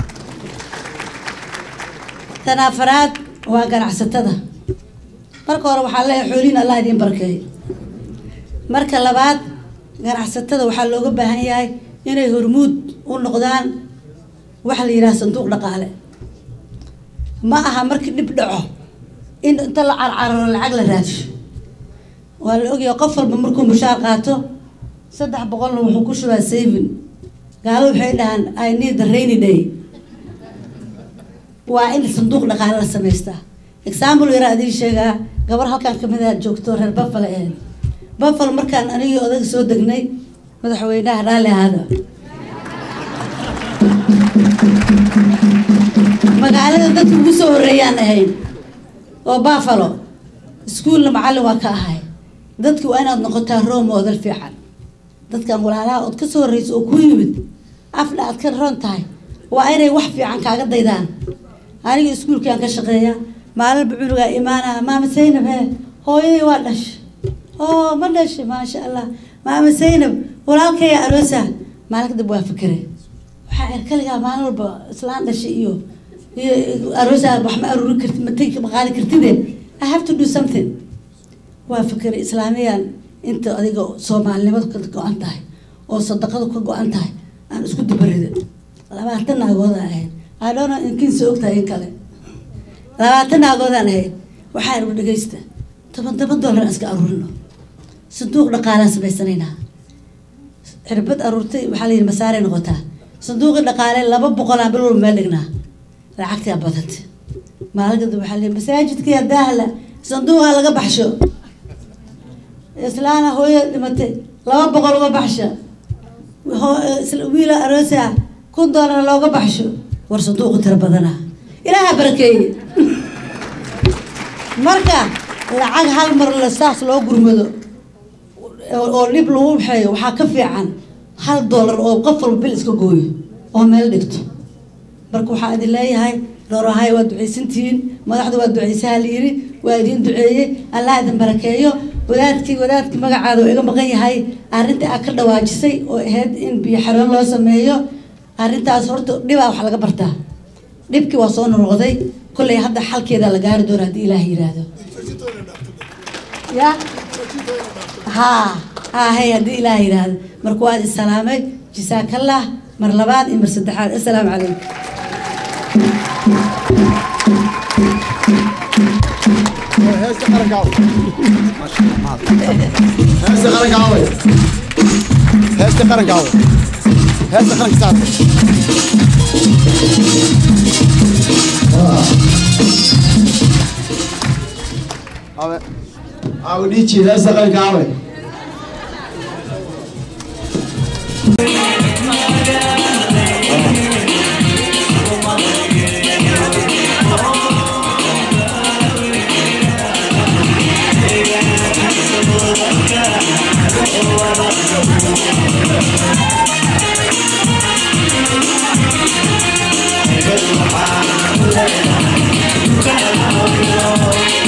tan afaraad waa ganacsatada marka hore waxaa leeyahay xoolihin allah idiin barkeeyo marka labaad ganacsatada waxaa looga baahan yahay inay hormuud u u noqdaan waxa la yidhaha sanduuq dhaqaale ma aha markii dhib dhaco in inta la carcararo lacag la raadsho waa la ogyahay qof walba markuu mushaar qaato saddex boqolna wuxuu ku shubaa saving gaalo waxay dhahaan i need the rainy day waa in sanduuq dhaqaale la samaystaa example yaraa idiin sheegaa gabar halkan kamid ah joogto reer buffalo ahayd buffalo markaan anigii odaga soo degnay madaxweynaha raalli ahaada magaalada dadka ugu soo horeeyaan ahayn oo buffalo iskuolna macallin waa ka ahay dadki waa inaad noqotaa role model fiican dadkan walaalaha ood ka soo horreysa oo ku yimid afna aad ka ron tahay waa inay wax fiican kaaga daydaan aniga iskuulkaan ka shaqeeya maalinba cunugaa imaanaa maama saynab he hooyadii waa dhashay oo ma dhashay maasha allah maama saynab walaalkaya aroosa maalin kadib waa fikire waxaa er kaligaa maalin walba islaan dhashay iyo iyo aroosa wax ma aruuri karti matagi ma qaadi kartide i have to do something waa fikire islaamiyaan inta adiga soomaalinimadu ka go-an tahay oo sadaqadu ka go-an tahay aan isku dabarida labaatan naagooda ahayd I don't know inkiinsa ogtahay in kale labaatan naagoodaan ahayd waxaa igu dhegaysta toban toban dollar aan iska aruurino sanduuq dhaqaalaan samaysanaynaa cirbad aruurtay waxaa la yidhi masaaray noqotaa sanduuqii dhaqaale laba boqolaan bil walba meel dhignaa lacagtaa badanta maalin kadib waxaa la yidhi masaajidkii daahla sanduuqa laga baxsho islaana hooyo dhimatay laba boqol uga baxsha wiila aroosa kun dollar looga baxsho war sanduuqu tiro badana ilaaha barakeeye marka lacag hal mar la saas loo gurmado oo dhib lagu waxeeyo waxaa ka fiican hal dollar oo qof walba bil iska gooyo oo meel dhigto marka waxaa idin leeyahay dhowrahay waa ducaysantihiin madaxdu waa ducaysaha la yiri waa idin duceeyey allah idin barakeeyo wadaadkii wadaadkii magacaada oo iga maqan yahay arrinta aad ka dhawaajisay oo ahayd in biyo xaroon loo sameeyo arrintaas horta dhibaa wax laga bartaa dhibkii waa soo nonoqday kolley hadda xalkeeda la gaari doona haddii ilaah yiraahdo ya ha ha hay haddii ilaah yiraahdo marka waad isalaamay jisaakallah mar labaad iyo mar saddexaad assalaamu calaykum heesta qarankaawe heesta qarankaawe heesta qarankaawe heesta qaranka saarta awe awe dhiiji heesta qarankaawe Thank you.